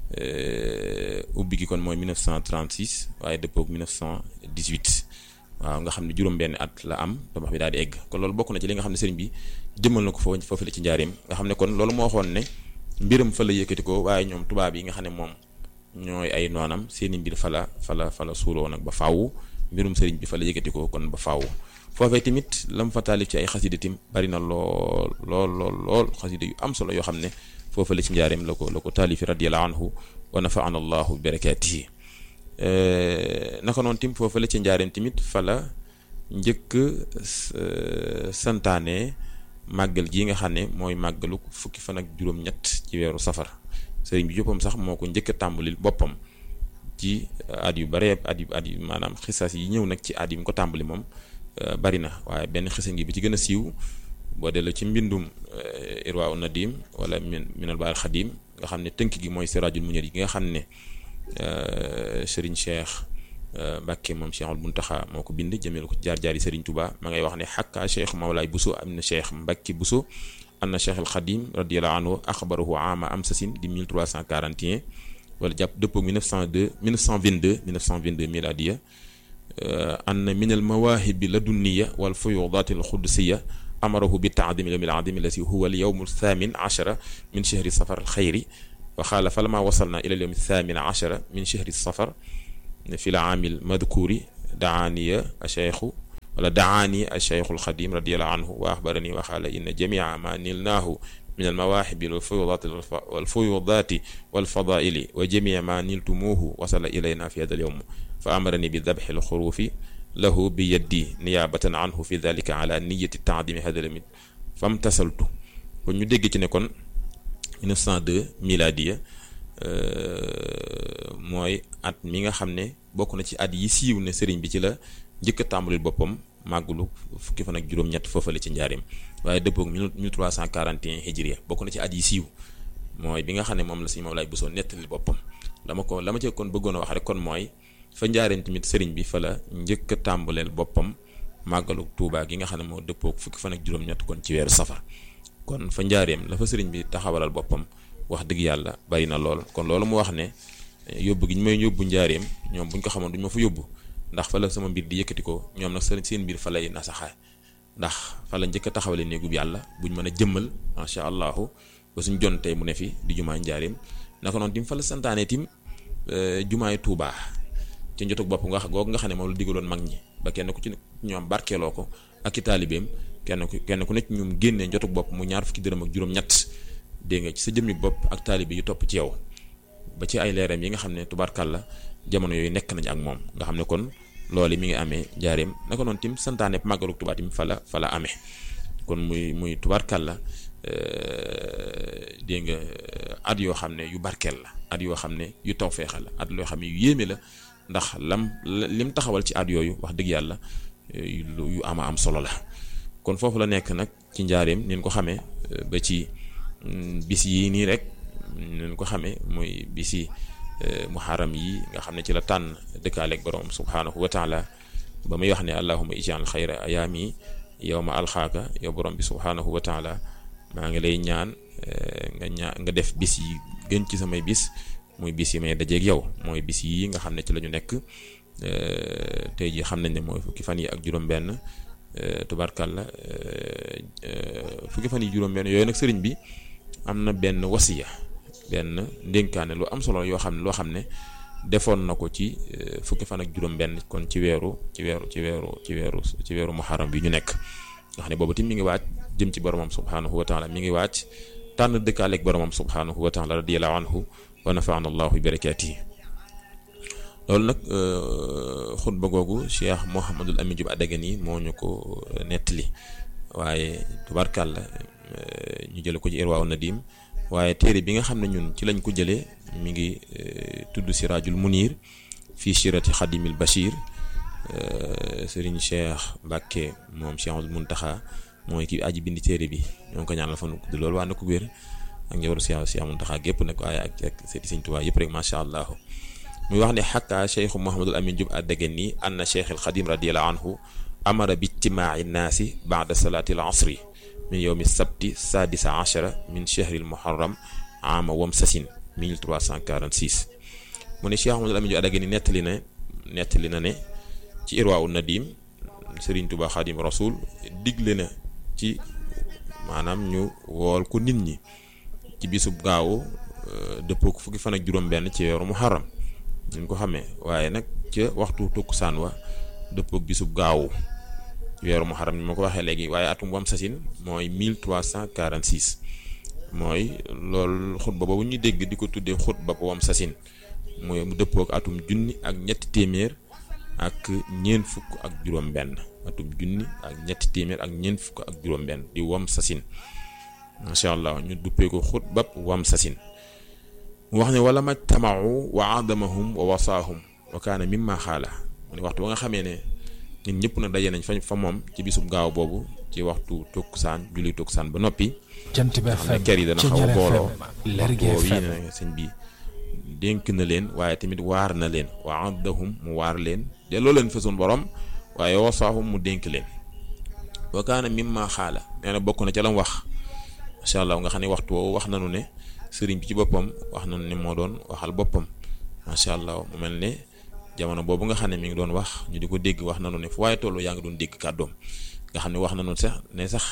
ubbi gi kon mooy 1936 waaye dëppoog 1918 waaw nga xam ne juróom-benn at la am tabax bi daal di egg kon loolu bokk na ci li nga xam ne sëriñ bi jëmmal na ko foofu foofu la ci njaareem nga xam ne kon loolu moo waxoon ne mbiram fa la yëkkati ko waaye ñoom tubaab yi nga xam ne moom ñooy ay noonam seeni mbir fa la fa la fa la suuloo nag ba faaw mbirum sëriñ bi fa la yëkkati ko kon ba faaw foofee tamit lam fa taalif ci ay xasida tim bari na lool lool lool lool xasida yu am solo yoo xam ne foofu la ci njaareem la ko la ko taalifi radiyallahu anhu wa nafaana allahu bi barakatihi naka noonu tim foofu la ci njaareem tamit fa la njëkk santaane màggal gii nga xam ne mooy màggalu fukki fan ak juróom-ñett ci weeru safar sëriñ bi joppam sax moo ko njëkk a tàmbali boppam ci at yu bare at yu at yu maanaam xisaas yi ñëw nag ci at yi mu ko tàmbali moom bari na waaye benn xisa ngi bi ci gën a siiw boo delloo ci mbindum irwa u nadim wala min minal baal xadim nga xam ne tënk gi mooy sirajul munir yi nga xam ne sëriñ cheikh Mbàkke moom Cheikhul Muntaxa moo ko bind jëmeel ko jaar jaari sëriñ Tuba ma ngay wax ne xakka cheikh Mawlaay Buso am na cheikh Mbàkke Buso anna cheikh al xadim radiallahu anhu axbarahu ama am sasin di 1341 wala jàpp dëppoo 1902 1922 1922 miladiya anna min al mawaahibi ladunniya wal fuyudaati al xudsiya amarahu bi taadimi yawmi al adimi allati huwa al yawmu thamin achara min chahri safar al xayri wa xaala falama wasalna ila al yawmi thamin achara min chahri safar fi l aami al madkuuri daaniya acheikhu wala daani acheikhu al xadim radiallahu anhu wa axbarani wa xaala inna jamia ma nilnaahu min almawaahibi walfuyudaati walfuyudaati walfadaili wa jamia ma niltumuuhu wasala ilayna fi hada alyowm fa amarani bi dabxi alxuruufi lahu bi yaddi niyaabatan anhu fi dalika ala niyati taadimi hada lamit famtasaltu kon ñu dégg ci ne kon 1902 miladiya mooy at mi nga xam ne bokk na ci at yi siiw ne sëriñ bi ci la njëkk a tàmbalil boppam màggulu fukki fan ak juróom-ñett foofale ci njaarim waaye dëppoog 1341 hijriya bokk na ci at yi siiw mooy bi nga xam ne moom la si moom laay bësoon nettali boppam dama ko la ma ci kon bëggoon a wax rek kon mooy fa njaarim tamit sëriñ bi fa la njëkk a tàmbaleel boppam màggalu Tuubaa gi nga xam ne moo dëppoog fukki fan ak juróom-ñett kon ci weeru safar kon fa njaareem la fa sëriñ bi taxawalal boppam wax dëgg yàlla bari na lool kon loolu mu wax ne yóbbu gi ñu may yóbbu njaareem ñoom buñ ko xamoon duñ ma fa yóbbu ndax fa la sama mbir di yëkkati ko ñoom nag seen mbir fa lay nasaxaay ndax fa la njëkk a taxawale néegub yàlla buñ mën a jëmmal macha allahu ba suñ jon tey mu ne fi di jumaay njaareem naka noonu tim fa la santaane tim jumaay tuubaa ci njotug bopp nga googu nga xam ne moom la digaloon mag ñi ba kenn ku ci ñoom barkeeloo ko ak i taalibeem kenn ku kenn ku nekk ñoom génnee njotug bopp mu ñaar fukki dërëm ak juróom-ñett dégg nga ci sa jëmmi bopp ak taalibe yu topp ci yow ba ci ay leeram yi nga xam ne tubaarkàlla jamono yooyu nekk nañ ak moom nga xam ne kon loolu mi ngi amee jaareem naka noonu tim santaane màggalu Tuubaa tim fa la fa la amee kon muy muy tubaarkàlla dégg nga at yoo xam ne yu barkeel la at yoo xam ne yu tawfeexa la at yoo xam ne yu yéeme la ndax lam lim taxawal ci at yooyu wax dëgg yàlla yu ama am solo la kon foofu la nekk nag ci njaareem nin ko xamee ba ci bis yi nii rek nin ko xamee muy bisi muharram yi nga xam ne ci la tànn dëkkaaleeg borom subhaanahu wa taala ba muy wax ne allahuma ijal xayra ayaami yowma alxaaka yow borom bi subhaanahu wa taala maa ngi lay ñaan nga ñaa nga def bis yi gën ci samay bis muy bis yi may dajeeg yow mooy bis yi nga xam ne ci la ñu nekk tey jii xam nañ ne mooy fukki fan yi ak juróom-benn tubarkalla fukki fan yi juróom-benn yooyu nag sëriñ bi am na benn wasiya benn ndénkaane lu am solo yoo xam ne loo xam ne defoon na ko ci fukki fan ak juróom-benn kon ci weeru ci weeru ci weeru ci weeru ci weeru muharram bi ñu nekk nga xam ne boobu tim mi ngi waaj jëm ci boromam subhaanahu wa taala mi ngi waaj tànn dëkkaaleeg boromam subhaanahu wa taala radiyallahu anhu wa nafaana allahu bi barakaatihi loolu nag xutba googu cheikh Mouhamadul Amin Diop Adagani moo ñu ko nettali waaye tubarkàlla ñu jële ko ci Irwaa Nadim waaye téere bi nga xam ne ñun ci lañ ko jëlee mi ngi tudd Siraajul Munir fii sirati Xadimil Bachir Serigne Cheikh Mbacke moom Cheikhul Muntaxa mooy ki aji bindi téere bi ñoo ngi ko ñaanal fan gudd loolu waa na ko wér ak njabootu Cheikh Cheikh Muntaxa gépp nag waaye ak ak seeti Sëñ Tuubaa yëpp rek macha allah. muy wax ne xakka cheikhu Mouhamadul Amin Diop Adagani anna cheikh al Xadim radiyallahu anhu amara bi ijtimaaci nnaasi baada salaati al asri min yowmi sabti sadisa achara min chehri al muharram ama wam sasin 1346 mu ne cheikh Mouhamadul Amin Diop Adagani nettali na nettali na ne ci irwaawu nadim Serigne Touba Xadim Rasul digle na ci maanaam ñu wool ko nit ñi ci bisub gaawu dëppoo ko fukki fan ak juróom-benn ci weeru muharram ñu ko xamee waaye nag ca waxtu tukkusaan wa dëppook bisub gaawu weeru muharram ni ma ko waxee léegi waaye atum wam sasin mooy 1346 mooy loolu xutba boobu ñu dégg di ko tuddee xutba wam sasin mooy mu dëppook atum junni ak ñetti téeméer ak ñeent fukk ak juróom-benn atum junni ak ñetti téeméer ak ñeent fukk ak juróom-benn di wam sasin macha allah ñu duppee ko xutba wam sasin mu wax ne wala majtamau wa adamahum wa wasaahum wa kaana mimma xaala mu ne waxtu ba nga xamee ne ñun ñëpp na daje nañ fa fa moom ci bisub gaaw boobu ci waxtu tukkusaan julli tukkusaan ba noppi jant bi xam ne kër yi dana xaw a booloo boobu yi ne sëñ bi dénk na leen waaye tamit waar na leen wa addahum mu waar leen delloo leen fa sun borom waaye wasaahum mu dénk leen wa kaana mimma xaala nee na bokk na ca lam wax macha allah nga xam ne waxtu woowu wax nanu ne sëriñ bi ci boppam wax nañu ne moo doon waxal boppam macha allah mu mel ne jamono boobu nga xam ne mi ngi doon wax ñu di ko dégg wax nañu ne fu waaye tollu yaa ngi doon dégg kàddoom nga xam ne wax nañu sax ne sax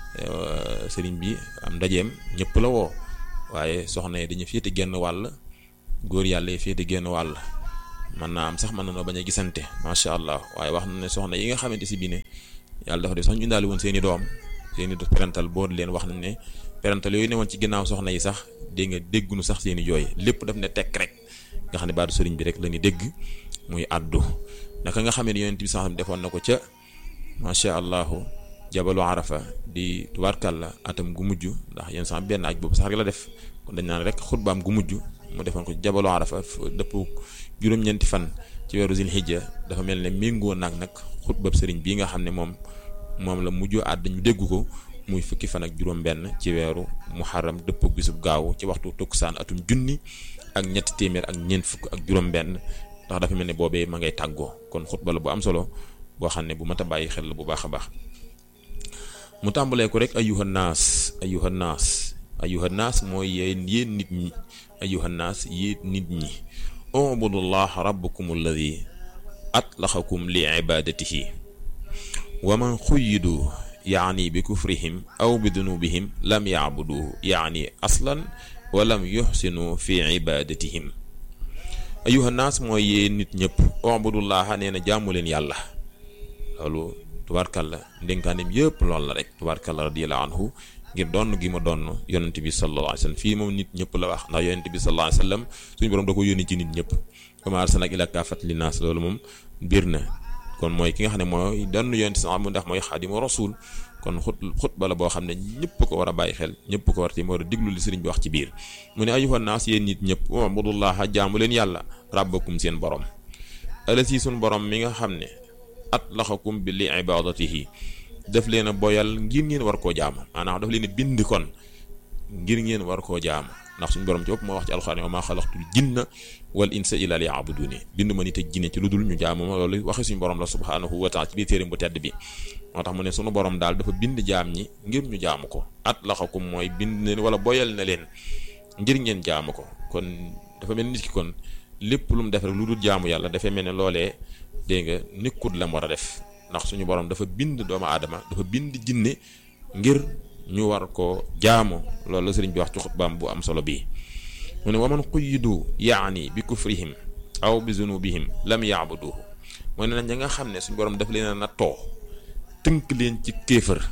sëriñ bi am ndajeem ñëpp la woo waaye soxna yi dañu féete genn wàll góor yàlla yi féete genn wàll mën naa am sax mën nañoo bañ a gisante macha allah waaye wax na ne soxna yi nga xamante si bii ne yàlla dafa def sax ñu indaale woon seen i doom seen i parental boo leen wax nañ ne parental yooyu ne woon ci ginnaaw soxna yi sax dégg nga déggunu sax seeni jooy lépp daf ne tekk rek nga xam ne baatu sëriñ bi rek la ñu dégg muy addu naka nga xamee ne yonent bi sax defoon na ko ca macha allahu jabalu arafa di tubaarkàlla atam gu mujj ndax yéen sax benn aj boobu sax rek la def kon dañ naan rek xutbaam gu mujj mu defoon ko jabalu arafa dëpp juróom-ñeenti fan ci weeru zilhijja dafa mel ne méngoo naag nag xutbab sëriñ bii nga xam ne moom moom la mujjoo àdd ñu dégg ko muy fukki fan ak juróom-benn ci weeru muharram dëpp bisub gaaw ci waxtu tukkusaan atum junni ak ñetti téeméer ak ñeent fukk ak juróom-benn ndax dafa mel ne boobee ma ngay tàggoo kon xutba la bu am solo boo xam ne bu mat a bàyyi xel la bu baax a baax mu tàmbalee ko rek ayuha naas ayuha naas ayuha naas mooy yéen yéen nit ñi ayuha naas yéen nit ñi ubudullah rabbukum alladi atlaxakum li ibadatihi wa man xuyidu yaani bi kufrihim aw bi dunubihim lam yacbuduhu yaani aslan wa lam yuxsinu fi ibadatihim ayuha naas mooy yéen nit ñëpp ubudullaha nee na jaamu leen yàlla loolu tubaarkalla ndénkaanem yëpp loolu la rek tubaarkalla radiyallahu anhu ngir donn gi ma donn yonent bi sallallahu alayhi wa sallam fii moom nit ñëpp la wax ndax yonent bi sallallahu alayhi wa sallam suñu borom da ko yónni ci nit ñëpp kama arsalnaaka ilaa kaafatan linnaas loolu moom biir na kon mooy ki nga xam ne mooy donn yonent sa mu ndax mooy xaadimu rasul kon xut xutba la boo xam ne ñëpp ko war a bàyyi xel ñëpp ko war a war a diglu li sëriñ bi wax ci biir mu ne ayyuhan naas yéen nit ñëpp ubudullaha jaamu leen yàlla rabbakum seen borom alasi suñu borom mi nga xam ne atlaxakum bi li ibadatihi daf leen a boyal ngir ngeen war koo jaamu maanaam daf leen a bind kon ngir ngeen war koo jaamu ndax suñu borom ci bopp moo wax ci alxuraan wa maa xalaqtul jinna wal insa illa liya'buduni bind ma nit ak jinne ci lu dul ñu jaamu ma loolu waxe suñu borom la subhanahu wa taala ci biir téeram bu tedd bi moo tax mu ne sunu borom daal dafa bind jaam ñi ngir ñu jaamu ko atlaxakum mooy bind leen wala boyal na leen ngir ngeen jaamu ko kon dafa mel nit ki kon lépp lu mu def rek lu dul jaamu yàlla dafay mel ne loolee dégg nga nekkut la mu war a def ndax suñu borom dafa bind doomu aadama dafa bind jinne ngir ñu war ko jaamu loolu la sëriñ bi wax ci xutbaam bu am solo bii mu ne waman xuyidu yaani bi kufrihim aw bi zunubihim lam yaabuduhu mu ne nañ nga xam ne suñu borom dafa leen a nattoo tënk leen ci kéefër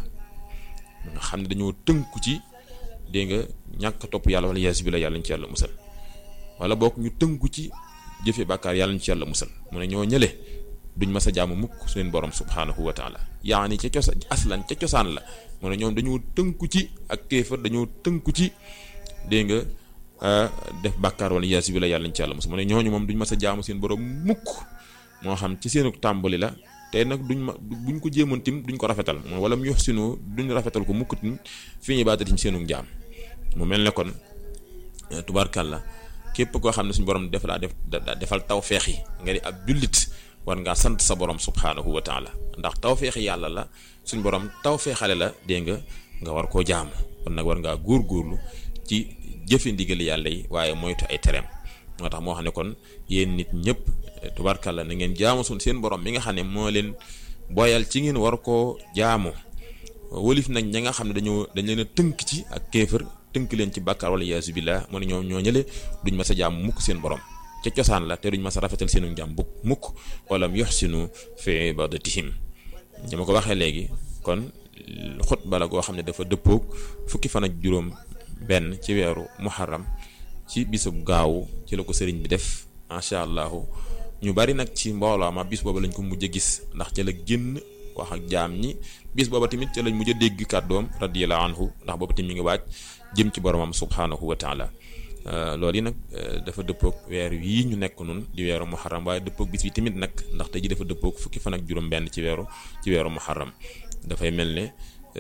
nga xam ne dañoo tënku ci dégg nga ñàkk topp yàlla wala yeesu bi la yàlla ñu ci yàlla musal wala boog ñu tënku ci jëfe bàkkaar yàlla ñu ci yàlla musal mu ne ñoo ñële duñ mas a jaamu mukk su leen borom subhaanahu wa taala yaani ca cosa aslan ca cosaan la mu ne ñoom dañoo tënku ci ak kéefër dañoo tënku ci dégg nga def bàkkaar wala yeesu bi la yàlla ñu ci yàlla musal mu ne ñooñu moom duñ mas a jaamu seen borom mukk moo xam ci seenu tàmbali la te nag duñ ma buñ ko jéemoon tim duñ ko rafetal moom wala mu yox sinu duñ rafetal ko mukk tim fi ñuy baatatim seenu jaam mu mel ne kon tubaarkàlla képp koo xam ne suñu borom def laa def defal taw feex yi nga di ab jullit war ngaa sant sa borom subhaanahu wa taala ndax taw feexi yàlla la suñu borom taw feexale la dégg nga nga war koo jaamu kon nag war ngaa góorgóorlu ci jëfe ndigali yàlla yi waaye moytu ay tereem moo tax moo xam ne kon yéen nit ñëpp tubaarkàlla na ngeen jaamu suñ seen borom mi nga xam ne moo leen boyal ci ngeen war koo jaamu wolif nag ña nga xam ne dañoo dañ leen a tënk ci ak kéefër tënk leen ci bàkkaar wala yaasu billah mu ne ñoom ñoo ñële duñ mas a jaamu mukk seen borom ca cosaan la te duñ mas a rafetal seenu jaam bu mukk wala mu yuhsinu fi ibadatihim ñi ma ko waxee léegi kon xutba la goo xam ne dafa dëppoog fukki fan ak juróom benn ci weeru muharram ci bisub gaawu ci la ko sëriñ bi def macha allahu ñu bari nag ci mbooloo ma bis booba lañ ko mujj a gis ndax ca la génn wax ak jaam ñi bis booba tamit ca lañ mujj a dégg kàddoom radiyallahu anhu ndax booba tamit mi ngi waaj jëm ci boromam subhanahu wa taala loolu yi nag dafa dëppoog weer yii ñu nekk nun di weeru muharram waaye dëppoog bis bi tamit nag ndax tey ji dafa dëppoog fukki fan ak juróom benn ci weeru ci weeru muharram dafay mel ne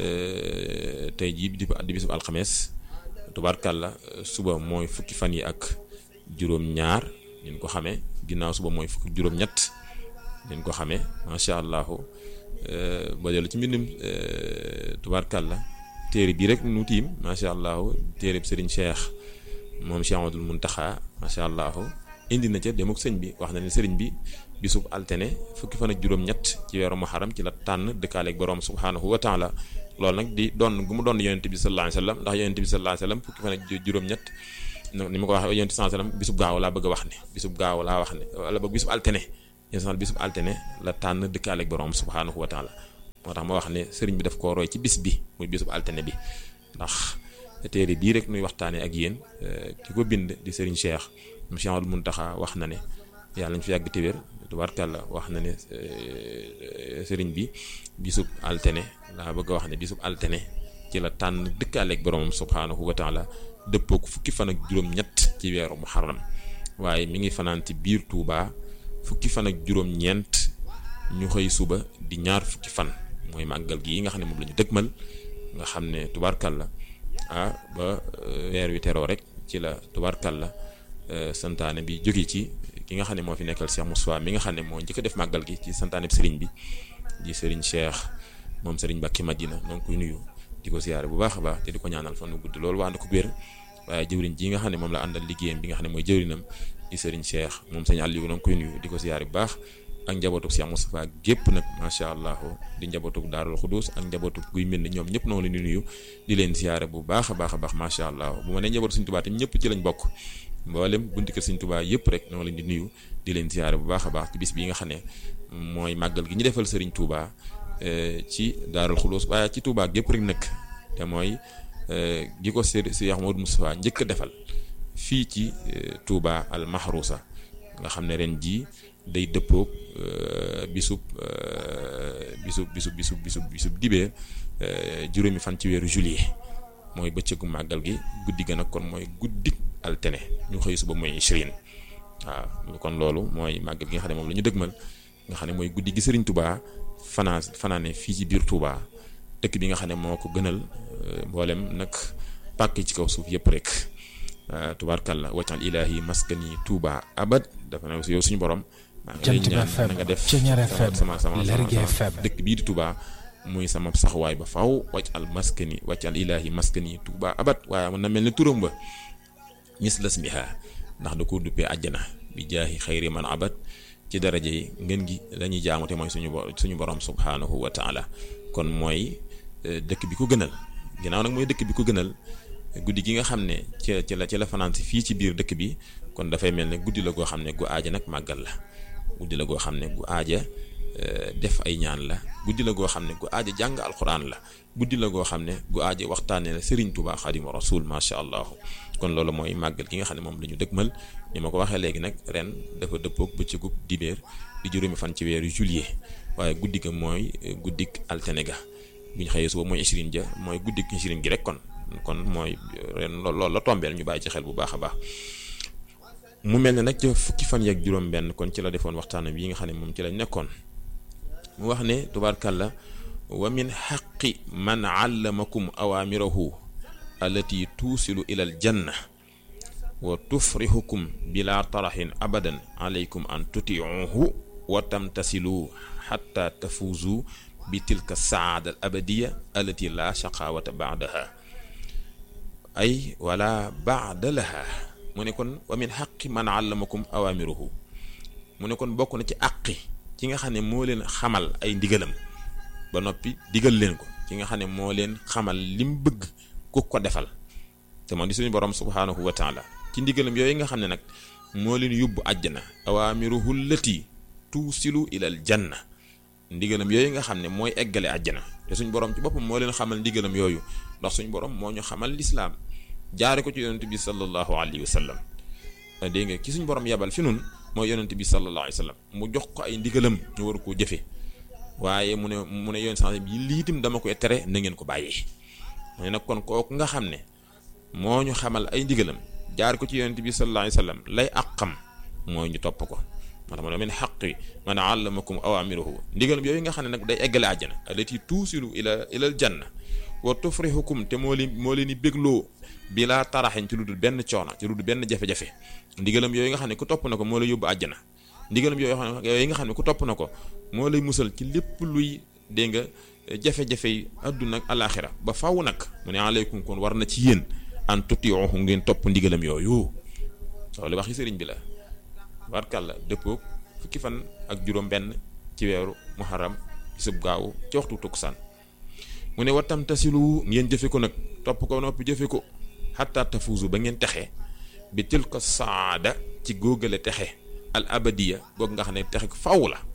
tey jii di di bisub alxames tubaarkàlla suba mooy fukki fan yi ak juróom-ñaar ñu ko xamee ginnaaw suba mooy fukki juróom-ñett ñu ko xamee macha allah ba dellu ci mbindum tubaarkàlla téere bii rek nu tiim macha allah téere Serigne Cheikh moom Cheikh Amadou Muntaxa macha allah indi na ca dem ak sëñ bi wax na ne sëriñ bi bisub altene fukki fan ak juróom-ñett ci weeru muharram ci la tànn dëkkaaleeg borom subhanahu wa taala loolu nag di doon gu mu doon yonent bi sallallahu alayhi wa sallam ndax yonent bi sallallahu alayhi wa sallam fukki fan ak juróom-ñett ni ma ko waxee yonent sallallahu alayhi wa sallam bisub gaaw laa bëgg a wax ne bisub gaaw laa wax ne wala boog bisub altene yéen bisub altene la tànn dëkkaaleeg borom subhanahu wa taala moo tax ma wax ne sëriñ bi daf koo roy ci bis bi muy bisub altene bi ndax téere bii rek nuy waxtaanee ak yéen ki ko bind di sëriñ Cheikh Cheikh Amadou Muntaxa wax na ne yàlla ñu fi yàgg te wér tubaarkàlla wax na ne sëriñ bi bisub altene laa bëgg a wax ne bisub altene ci la tànn dëkkaaleeg boromam subhaanahu wa taala dëppoo ko fukki fan ak juróom-ñett ci weeru muharram waaye mi ngi fanaan ci biir Touba fukki fan ak juróom-ñeent ñu xëy suba di ñaar fukki fan mooy màggal gi yi nga xam ne moom la ñu dëgmal nga xam ne tubaarkàlla ah ba weer wi teroo rek ci la tubaarkàlla santaane bi jóge ci ki nga xam ne moo fi nekkal Cheikh Moussa mi nga xam ne moo njëkk a def màggal gi ci santaane bi sëriñ bi di sëriñ Cheikh moom sëriñ Mbacke Madina donc koy nuyu di ko siyaare bu baax a baax te di ko ñaanal fan wu gudd loolu waa na ko wér waaye jëwriñ ji nga xam ne moom la àndal liggéeyam bi nga xam ne mooy jëwriñam di sëriñ Cheikh moom sëñ Aliou na nga koy nuyu di ko siyaare bu baax ak njabootuk Cheikh Moustapha gépp nag macha allah di njabootuk Daarul Xudus ak njabootuk guy mel ni ñoom ñëpp noo leen di nuyu di leen siyaare bu baax a baax a baax macha allah bu ma nee njabootu Sëriñ Tuubaa tam ñëpp ci lañ bokk mboolem bunti kër Sëriñ Tuubaa yëpp rek noo leen di nuyu di leen siyaare bu baax a baax ci bis bii nga xam ne mooy màggal gi ñu defal Sëriñ Tuubaa ci Daarul Xudus waaye ci Tuubaa gépp rek nag te mooy gi ko Cheikh Mouhamadou Moustapha njëkk a defal fii ci Touba al Mahrousa nga xam ne ren jii day dëppoog bisub bisub bisub bisub bisub bisub dibee juróomi fan ci weeru juillet mooy bëccëgu màggal gi guddi ga nag kon mooy guddi altene ñu xëy suba mooy ishrine waaw kon loolu mooy màggal gi nga xam ne moom la ñu dëgmal nga xam ne mooy guddi gi Serigne Touba fanaan fanaane fii ci biir Touba dëkk bi nga xam ne moo ko gënal mboolem nag pàkk ci kaw suuf yëpp rek. tubaarkàlla waccal ilaahi maskani Touba abad dafa ne yow suñu borom. maa ngi lay ñaan na nga def sama sama sama dëkk bii di Touba muy sama saxwaay ba faw waccal maskani waccal ilaahi maskani Touba abad waaye mën na mel ni turam ba mislas miha ndax da ko duppee àjjana bi jaahi xayri man abad ci daraja yi ngeen gi lañuy jaamu te mooy suñu suñu borom subhanahu wa taala kon mooy dëkk bi ko gënal ginnaaw nag mooy dëkk bi ko gënal. guddi gi nga xam ne ci ci la ci la fanaan si fii ci biir dëkk bi kon dafay mel ne guddi la goo xam ne gu aaja nag màggal la guddi la goo xam ne gu aaja def ay ñaan la guddi la goo xam ne gu aaja jàng alxuraan la guddi la goo xam ne gu aaja waxtaanee la Serigne Touba Xaadimu Rasuul macha allah kon loolu mooy màggal gi nga xam ne moom la ñu dëgmal ni ma ko waxee léegi nag ren dafa dëppoog bëccëgub dibéer di juróomi fan ci weeru juillet waaye guddi ga mooy guddik altene ga bu ñu xëyee suba mooy ishrine ja mooy guddik ishrine gi rek kon. kon mooy ren loolu la tombeel ñu bàyyi ci xel bu baax a baax mu mel ne nag ca fukki fan yeeg juróom-benn kon ci la defoon waxtaanam yi nga xam ne moom ci lañ nekkoon mu wax ne tubaarkàlla wa min xaqi man allamakum awaamirahu allati tuusilu ila al janna wa tufrihukum bila taraxin abadan alaykum an tutiuhu wa tamtasilu xatta tafuuzu bi tilka saada al abadiya allati la shaqawata baadaha ay wala baada laha mu ne kon wa min xaqi man allamakum awamiruhu mu ne kon bokk na ci àqi ci nga xam ne moo leen xamal ay ndigalam ba noppi digal leen ko ci nga xam ne moo leen xamal lim bëgg ku ko defal te moo di suñu borom subhaanahu wa taala ci ndigalam yooyu nga xam ne nag moo leen yóbbu àjjana awamiruhu lati tuusilu ilal janna ndigalam yooyu nga xam ne mooy eggale àjjana te suñu borom ci boppam moo leen xamal ndigalam yooyu ndax suñu borom moo ñu xamal lislaam jaare ko ci yonent bi sallallahu alayhi wa sallam dégg nga ki suñu borom yabal fi nun mooy yonent bi sallallahu alayhi wa sallam mu jox ko ay ndigalam ñu war koo jëfe waaye mu ne mu ne yoon sens bi lii itam dama koy tere na ngeen ko bàyyee mu ne nag kon kooku nga xam ne moo ñu xamal ay ndigalam jaar ko ci yonent bi sallallahu alayhi wa sallam lay àqam mooy ñu topp ko moo tax mu ne min xaqi man allamakum awamiruhu ndigalam yooyu nga xam ne nag day eggale àjjana allati tuusilu ila ilal janna wa tufrihukum te moo leen moo leen di bégloo bi laa taraxin ci lu dul benn coono ci lu dul benn jafe-jafe ndigalam yooyu nga xam ne ku topp na ko moo lay yóbbu àjjana ndigalam yooyu yooyu nga xam ne ku topp na ko moo lay musal ci lépp luy dégg nga jafe-jafe yi àdduna ak alaaxira ba faw nag mu ne aleykum kon war na ci yéen an tutiuhu ngeen topp ndigalam yooyu loolu waxi sëriñ bi la barkàlla dëppoog fukki fan ak juróom benn ci weeru muharram bisub gaawu ci waxtu tukkusaan mu ne wattam tasilu ngeen jëfe ko nag topp ko noppi jëfe ko xatta tafuusu ba ngeen texe bi til ko saada ci góogale texe al abadiya goog nga xam ne texe faw la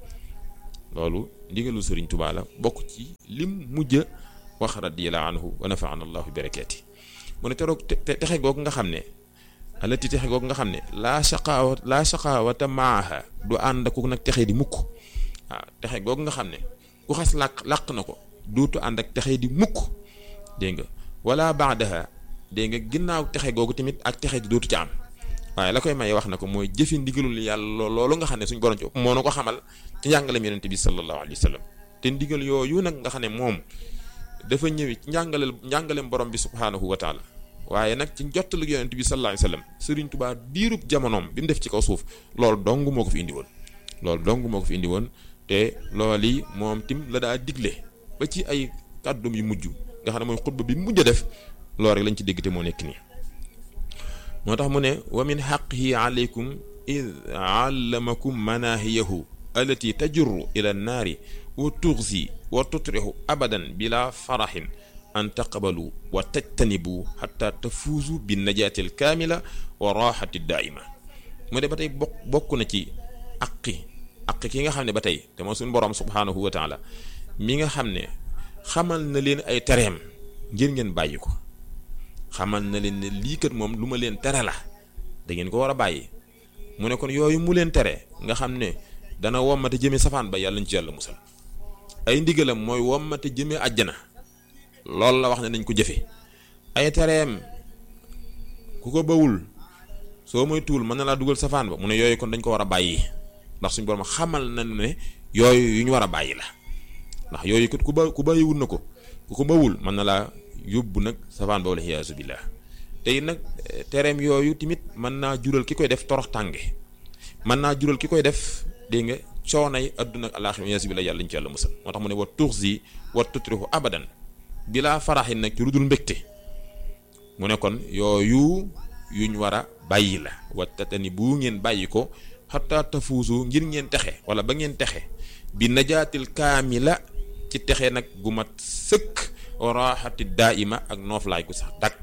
loolu ndigalu sëriñ Tuubaa la bokk ci lim mujj wax radiyallahu anhu wa nafaana allahu bi barakaati mu ne teroog texe goog nga xam ne alati texe goog nga xam ne laa shaqaawa laa shaqaawata maaha du ànd ku nag texe di mukk waaw texe goog nga xam ne ku xas làq làq na ko dootu ànd ak texe di mukk dégg nga wala baadaha dégg nga ginnaaw texe googu tamit ak texe di dootu ci am waaye la koy maye wax na ko mooy jëfi ndigalul yàlla loolu nga xam ne suñu borom ci moo na ko xamal ci njàngalem yonente bi sallallahu alayhi wa sallam te ndigal yooyu nag nga xam ne moom dafa ñëwi ci njàngaleel njàngalem borom bi subhaanahu wa taala waaye nag ci jottalu yonente bi sallallahu alayhi wa sallam Sëriñ Tuubaa diirub jamonoom bi mu def ci kaw suuf loolu dong moo ko fi indi woon loolu dong moo ko fi indi woon te loolu yi moom tim la daa digle ba ci ay kàddum yu mujj nga xam ne mooy xutba bi mujj a def loolu rek lañ ci dégg te moo nekk nii moo tax mu ne wa min xaqihi aleykum id allamakum manahiyahu allati tajurru ila annaari wa tuxzi wa tutrihu abadan bila faraxin an taqbalu wa tajtanibu xata tafuuzu bi najaati alkaamila wa raxati daaima mu de ba tey bokk bokk na ci aqi aqi ki nga xam ne ba tey te moo suñu borom subhaanahu wa taala mi nga xam ne xamal na leen ay tereem ngir ngeen bàyyi ko xamal na leen ne lii kat moom lu ma leen tere la da ngeen ko war a bàyyi mu ne kon yooyu mu leen tere nga xam ne dana wommate jëme safaan ba yàlla ñu ci yàlla musal ay ndigalam mooy wommate jëme àjjana loolu la wax ne nañ ko jëfe ay tereem ku ko bawul soo moy tuul mën na laa dugal safaan ba mu ne yooyu kon dañ ko war a bàyyi ndax suñu borom xamal nañu ne yooyu yu ñu war a bàyyi la ndax yooyu kat ku ba ku bàyyiwul na ko ku ko bawul mën na laa yóbbu nag safaan ba wala xiyaasu billah tey nag tereem yooyu tamit mën naa jural ki koy def torox tànge mën naa jural ki koy def dégg nga coonay adduna ak alaaxira xiyaasu billah yàlla ñu ci yàlla musal moo tax mu ne wa tuxzi wa tutrihu abadan bilaa faraxin nag ci rudul mbégte mu ne kon yooyu yuñ war a bàyyi la wattatani bu ngeen bàyyi ko xataa tafuusu ngir ngeen texe wala ba ngeen texe bi najaatil kaamila ci texe nag gu mat sëkk raxati daaima ak nooflaay gu sax dakk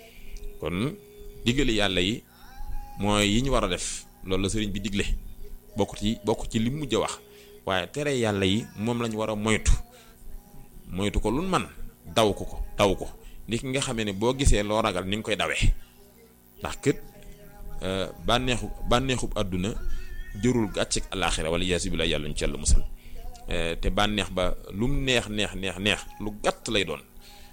kon digali yàlla yi mooy yi ñu war a def loolu la sëriñ bi digle bokk ci bokk ci li mujj a wax waaye tere yàlla yi moom lañ war a moytu moytu ko lu man daw ko ko daw ko ni ki nga xamee ne boo gisee loo ragal ni nga koy dawee ndax kët bànneexu bànneexub àdduna jërul gàcceeg alaaxira wala yaasu bi la yàlla ñu ci yàlla musal te bànneex ba lu mu neex neex neex neex lu gàtt lay doon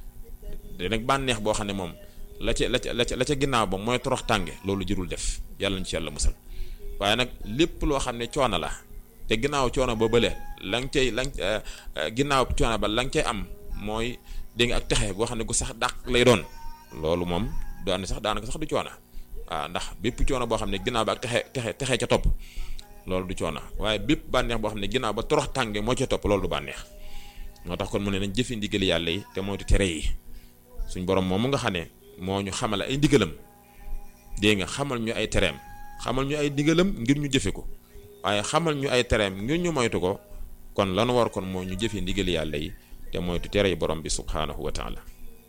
te nag bànneex boo xam ne moom la ca la ca la ca la ca ginnaaw ba mooy torox tànge loolu jërul def yàlla ñu ci yàlla musal waaye nag lépp loo xam ne coono la te ginnaaw coono ba bële la nga cay la nga ginnaaw coono ba la nga cay am mooy dégg nga ak texe boo xam ne gu sax dàq lay doon loolu moom daane sax daanaka sax du coono waaw ndax bépp coono boo xam ne ginnaaw ba ak texe texe texe ca topp loolu du coono waaye bépp bànneex boo xam ne ginnaaw ba torox tànge moo ca topp loolu du bànneex moo tax kon mu ne nañ jëfe ndigal yàlla yi te moytu tere yi suñ borom moom mu nga xam ne moo ñu xamal ay ndigalam dégg nga xamal ñu ay tereem xamal ñu ay ndigalam ngir ñu jëfe ko waaye xamal ñu ay tereem ngir ñu moytu ko kon lanu war kon moo ñu jëfe ndigal yàlla yi te moytu tere yi borom bi subhaanahu wa taala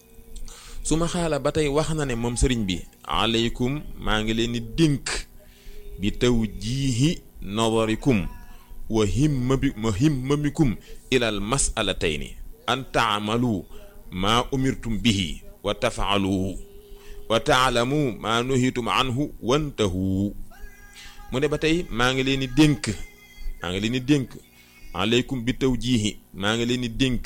su ma xaala ba tey wax na ne moom sëriñ bi aleykum maa ngi leen di dénk bi taw jiihi nadarikum wa himma bi wa himmamikum ilal masalatayni an taamalu maa umirtum bihi wa tafaaluhu wa taalamu maa nuhitum anhu wantahu mu ne ba tey maa ngi leen di dénk maa ngi leen di dénk aleykum bi taw jiihi maa ngi leen di dénk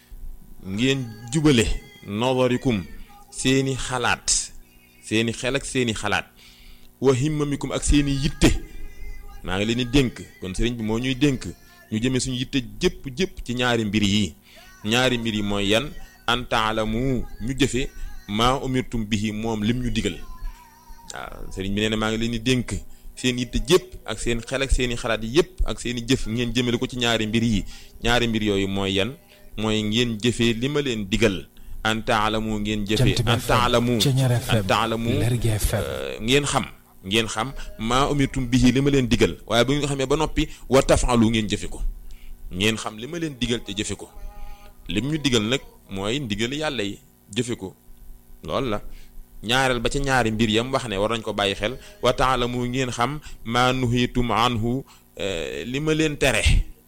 ngeen jubale nadarikum seeni xalaat seeni xel ak seeni xalaat wa himmamikum ak seeni yitte maa ngi leen di dénk kon sëriñ bi moo ñuy dénk ñu jëmee suñu yitte jëpp jëpp ci ñaari mbir yi ñaari mbir yi mooy yan an taalamu ñu jëfe maa umirtum bihi moom lim ñu digal waaw sëriñ bi nee na maa ngi leen di dénk seen yitte jëpp ak seen xel ak seeni xalaat yëpp ak seeni jëf ngeen jëmale ko ci ñaari mbir yi ñaari mbir yooyu mooy yan mooy ngeen jëfee li ma leen digal an taalamu ngeen jëfee an taalamu an taalamu ngeen xam ngeen xam maa umirtum bihi li ma leen digal waaye bu ngeen ko xamee ba noppi wa tafalu ngeen jëfe ko ngeen xam li ma leen digal te jëfe ko lim ñu digal nag mooy ndigal yàlla yi jëfe ko loolu la ñaareel ba ca ñaari mbir yam wax ne war nañ ko bàyyi xel wa taalamu ngeen xam maa nuhitum anhu li ma leen tere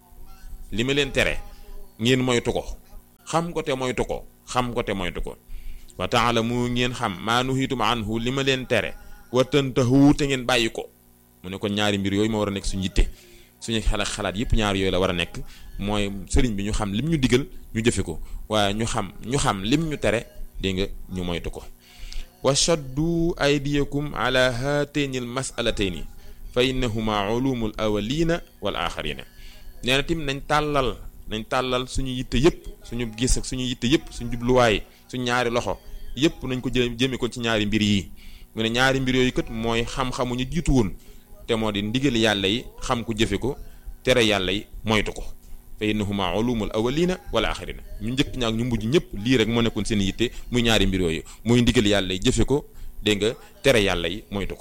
li ma leen tere ngeen moytu ko xam ko te moytu ko xam ko te moytu ko wa taalamu ngeen xam maa nuhitum anhu li ma leen tere wa tantahu te ngeen bàyyi ko mu ne kon ñaari mbir yooyu ma war a nekk suñu yitte suñu xalaat xalaat yëpp ñaari yooyu la war a nekk mooy sëriñ bi ñu xam lim ñu digal ñu jëfe ko waaye ñu xam ñu xam lim ñu tere dégg nga ñu moytu ko wa shaddu aydiyakum ala haatayni al masalatayni fa innahuma ulumul awalina wal axarina nee na tim nañ tàllal nañ tàllal suñu yitte yëpp suñu gis ak suñu yitte yëpp suñu jubluwaay suñu ñaari loxo yëpp nañ ko jë jëme ko ci ñaari mbir yi mu ne ñaari mbir yooyu kat mooy xam-xamu ñu jiitu woon te moo di ndigal yàlla yi xam ko jëfe ko tere yàlla yi moytu ko fa innahuma ulumul awalina wala axirina ñu njëkk ñaak ñu mujj ñëpp lii rek moo nekkoon seen yitte muy ñaari mbir yooyu muy ndigal yàlla yi jëfe ko dégg nga tere yàlla yi moytu ko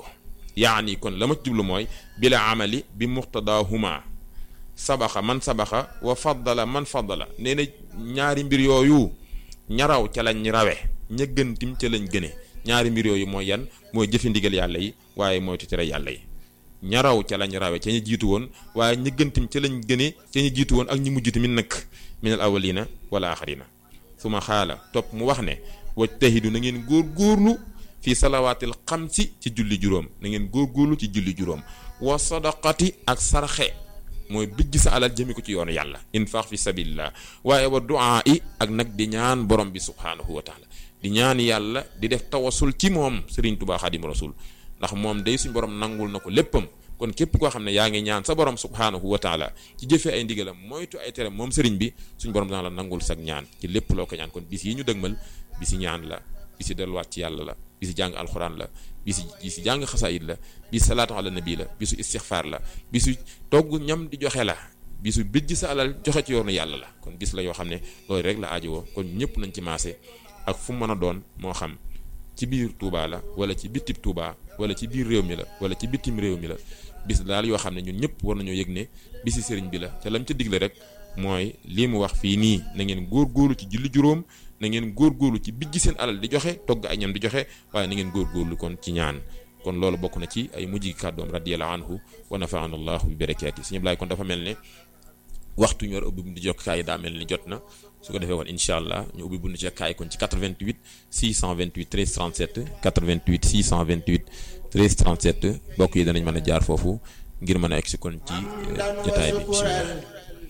yaani kon la ma ci jublu mooy bila amali bi muqtadahuma sabaxa man sabaxa wa faddala man faddala nee na ñaari mbir yooyu ñaraw ca lañ rawe ña gën tim ca lañ gëne ñaari mbir yooyu mooy yan mooy jëfi ndigal yàlla yi waaye mooy tere yàlla yi ñaraw ca lañ rawe ca ñu jiitu woon waaye ña gën tim ca lañ gëne ca ñu jiitu woon ak ñi mujj tamit nag minal awalina wala axarina su ma xaala topp mu wax ne wajtahidu na ngeen góor góorlu fii salawaatil xamsi ci julli juróom na ngeen góor góorlu ci julli juróom wa sadaqati ak sarxe mooy bijj sa alal jëmi ko ci yoonu yàlla infaq fi sabilillah waaye wa duaa i ak nag di ñaan borom bi subhaanahu wa taala di ñaan yàlla di def tawasul ci moom Serigne Touba Xadim Rasul ndax moom day suñ borom nangul na ko léppam kon képp koo xam ne yaa ngi ñaan sa borom subhaanahu wa taala ci jëfee ay ndigalam moytu ay tere moom Serigne bi suñ borom dana la nangul sag ñaan ci lépp loo ko ñaan kon bis yi ñu dëgmal bisi ñaan la bisi delluwaat ci yàlla la bisi jàng alxuraan la bisi bisi jàng xasaayid la bisi salaatu ala nabi la bisu istixfaar la bisu togg ñam di joxe la bisu bijj sa alal joxe ci yoonu yàlla la kon bis la yoo xam ne loolu rek la aajowoo kon ñëpp nañ ci maase ak fu mu mën a doon moo xam ci biir Touba la wala ci bitib Touba wala ci biir réew mi la wala ci bitim réew mi la bis daal yoo xam ne ñun ñëpp war nañoo yëg ne bisi sëriñ bi la te lam ca digle rek mooy lii mu wax fii nii na ngeen góorgóorlu ci julli juróom na ngeen góorgóorlu ci bijj seen alal di joxe togg ay ñam di joxe waaye na ngeen góorgóorlu kon ci ñaan kon loolu bokk na ci ay mujj kàddoom radiyallahu anhu wa nafaana allahu bi barakaati suñu blaay kon dafa mel ne waxtu ñu war a ubbi buntu jokkaay yi daa mel ni jot na su ko defee woon incha allah ñu ubbi buntu jokkaay kon ci 88 628 13 37 88 628 13 37 mbokk yi danañ mën a jaar foofu ngir mën a egsi kon ci jotaay bi bisimilah.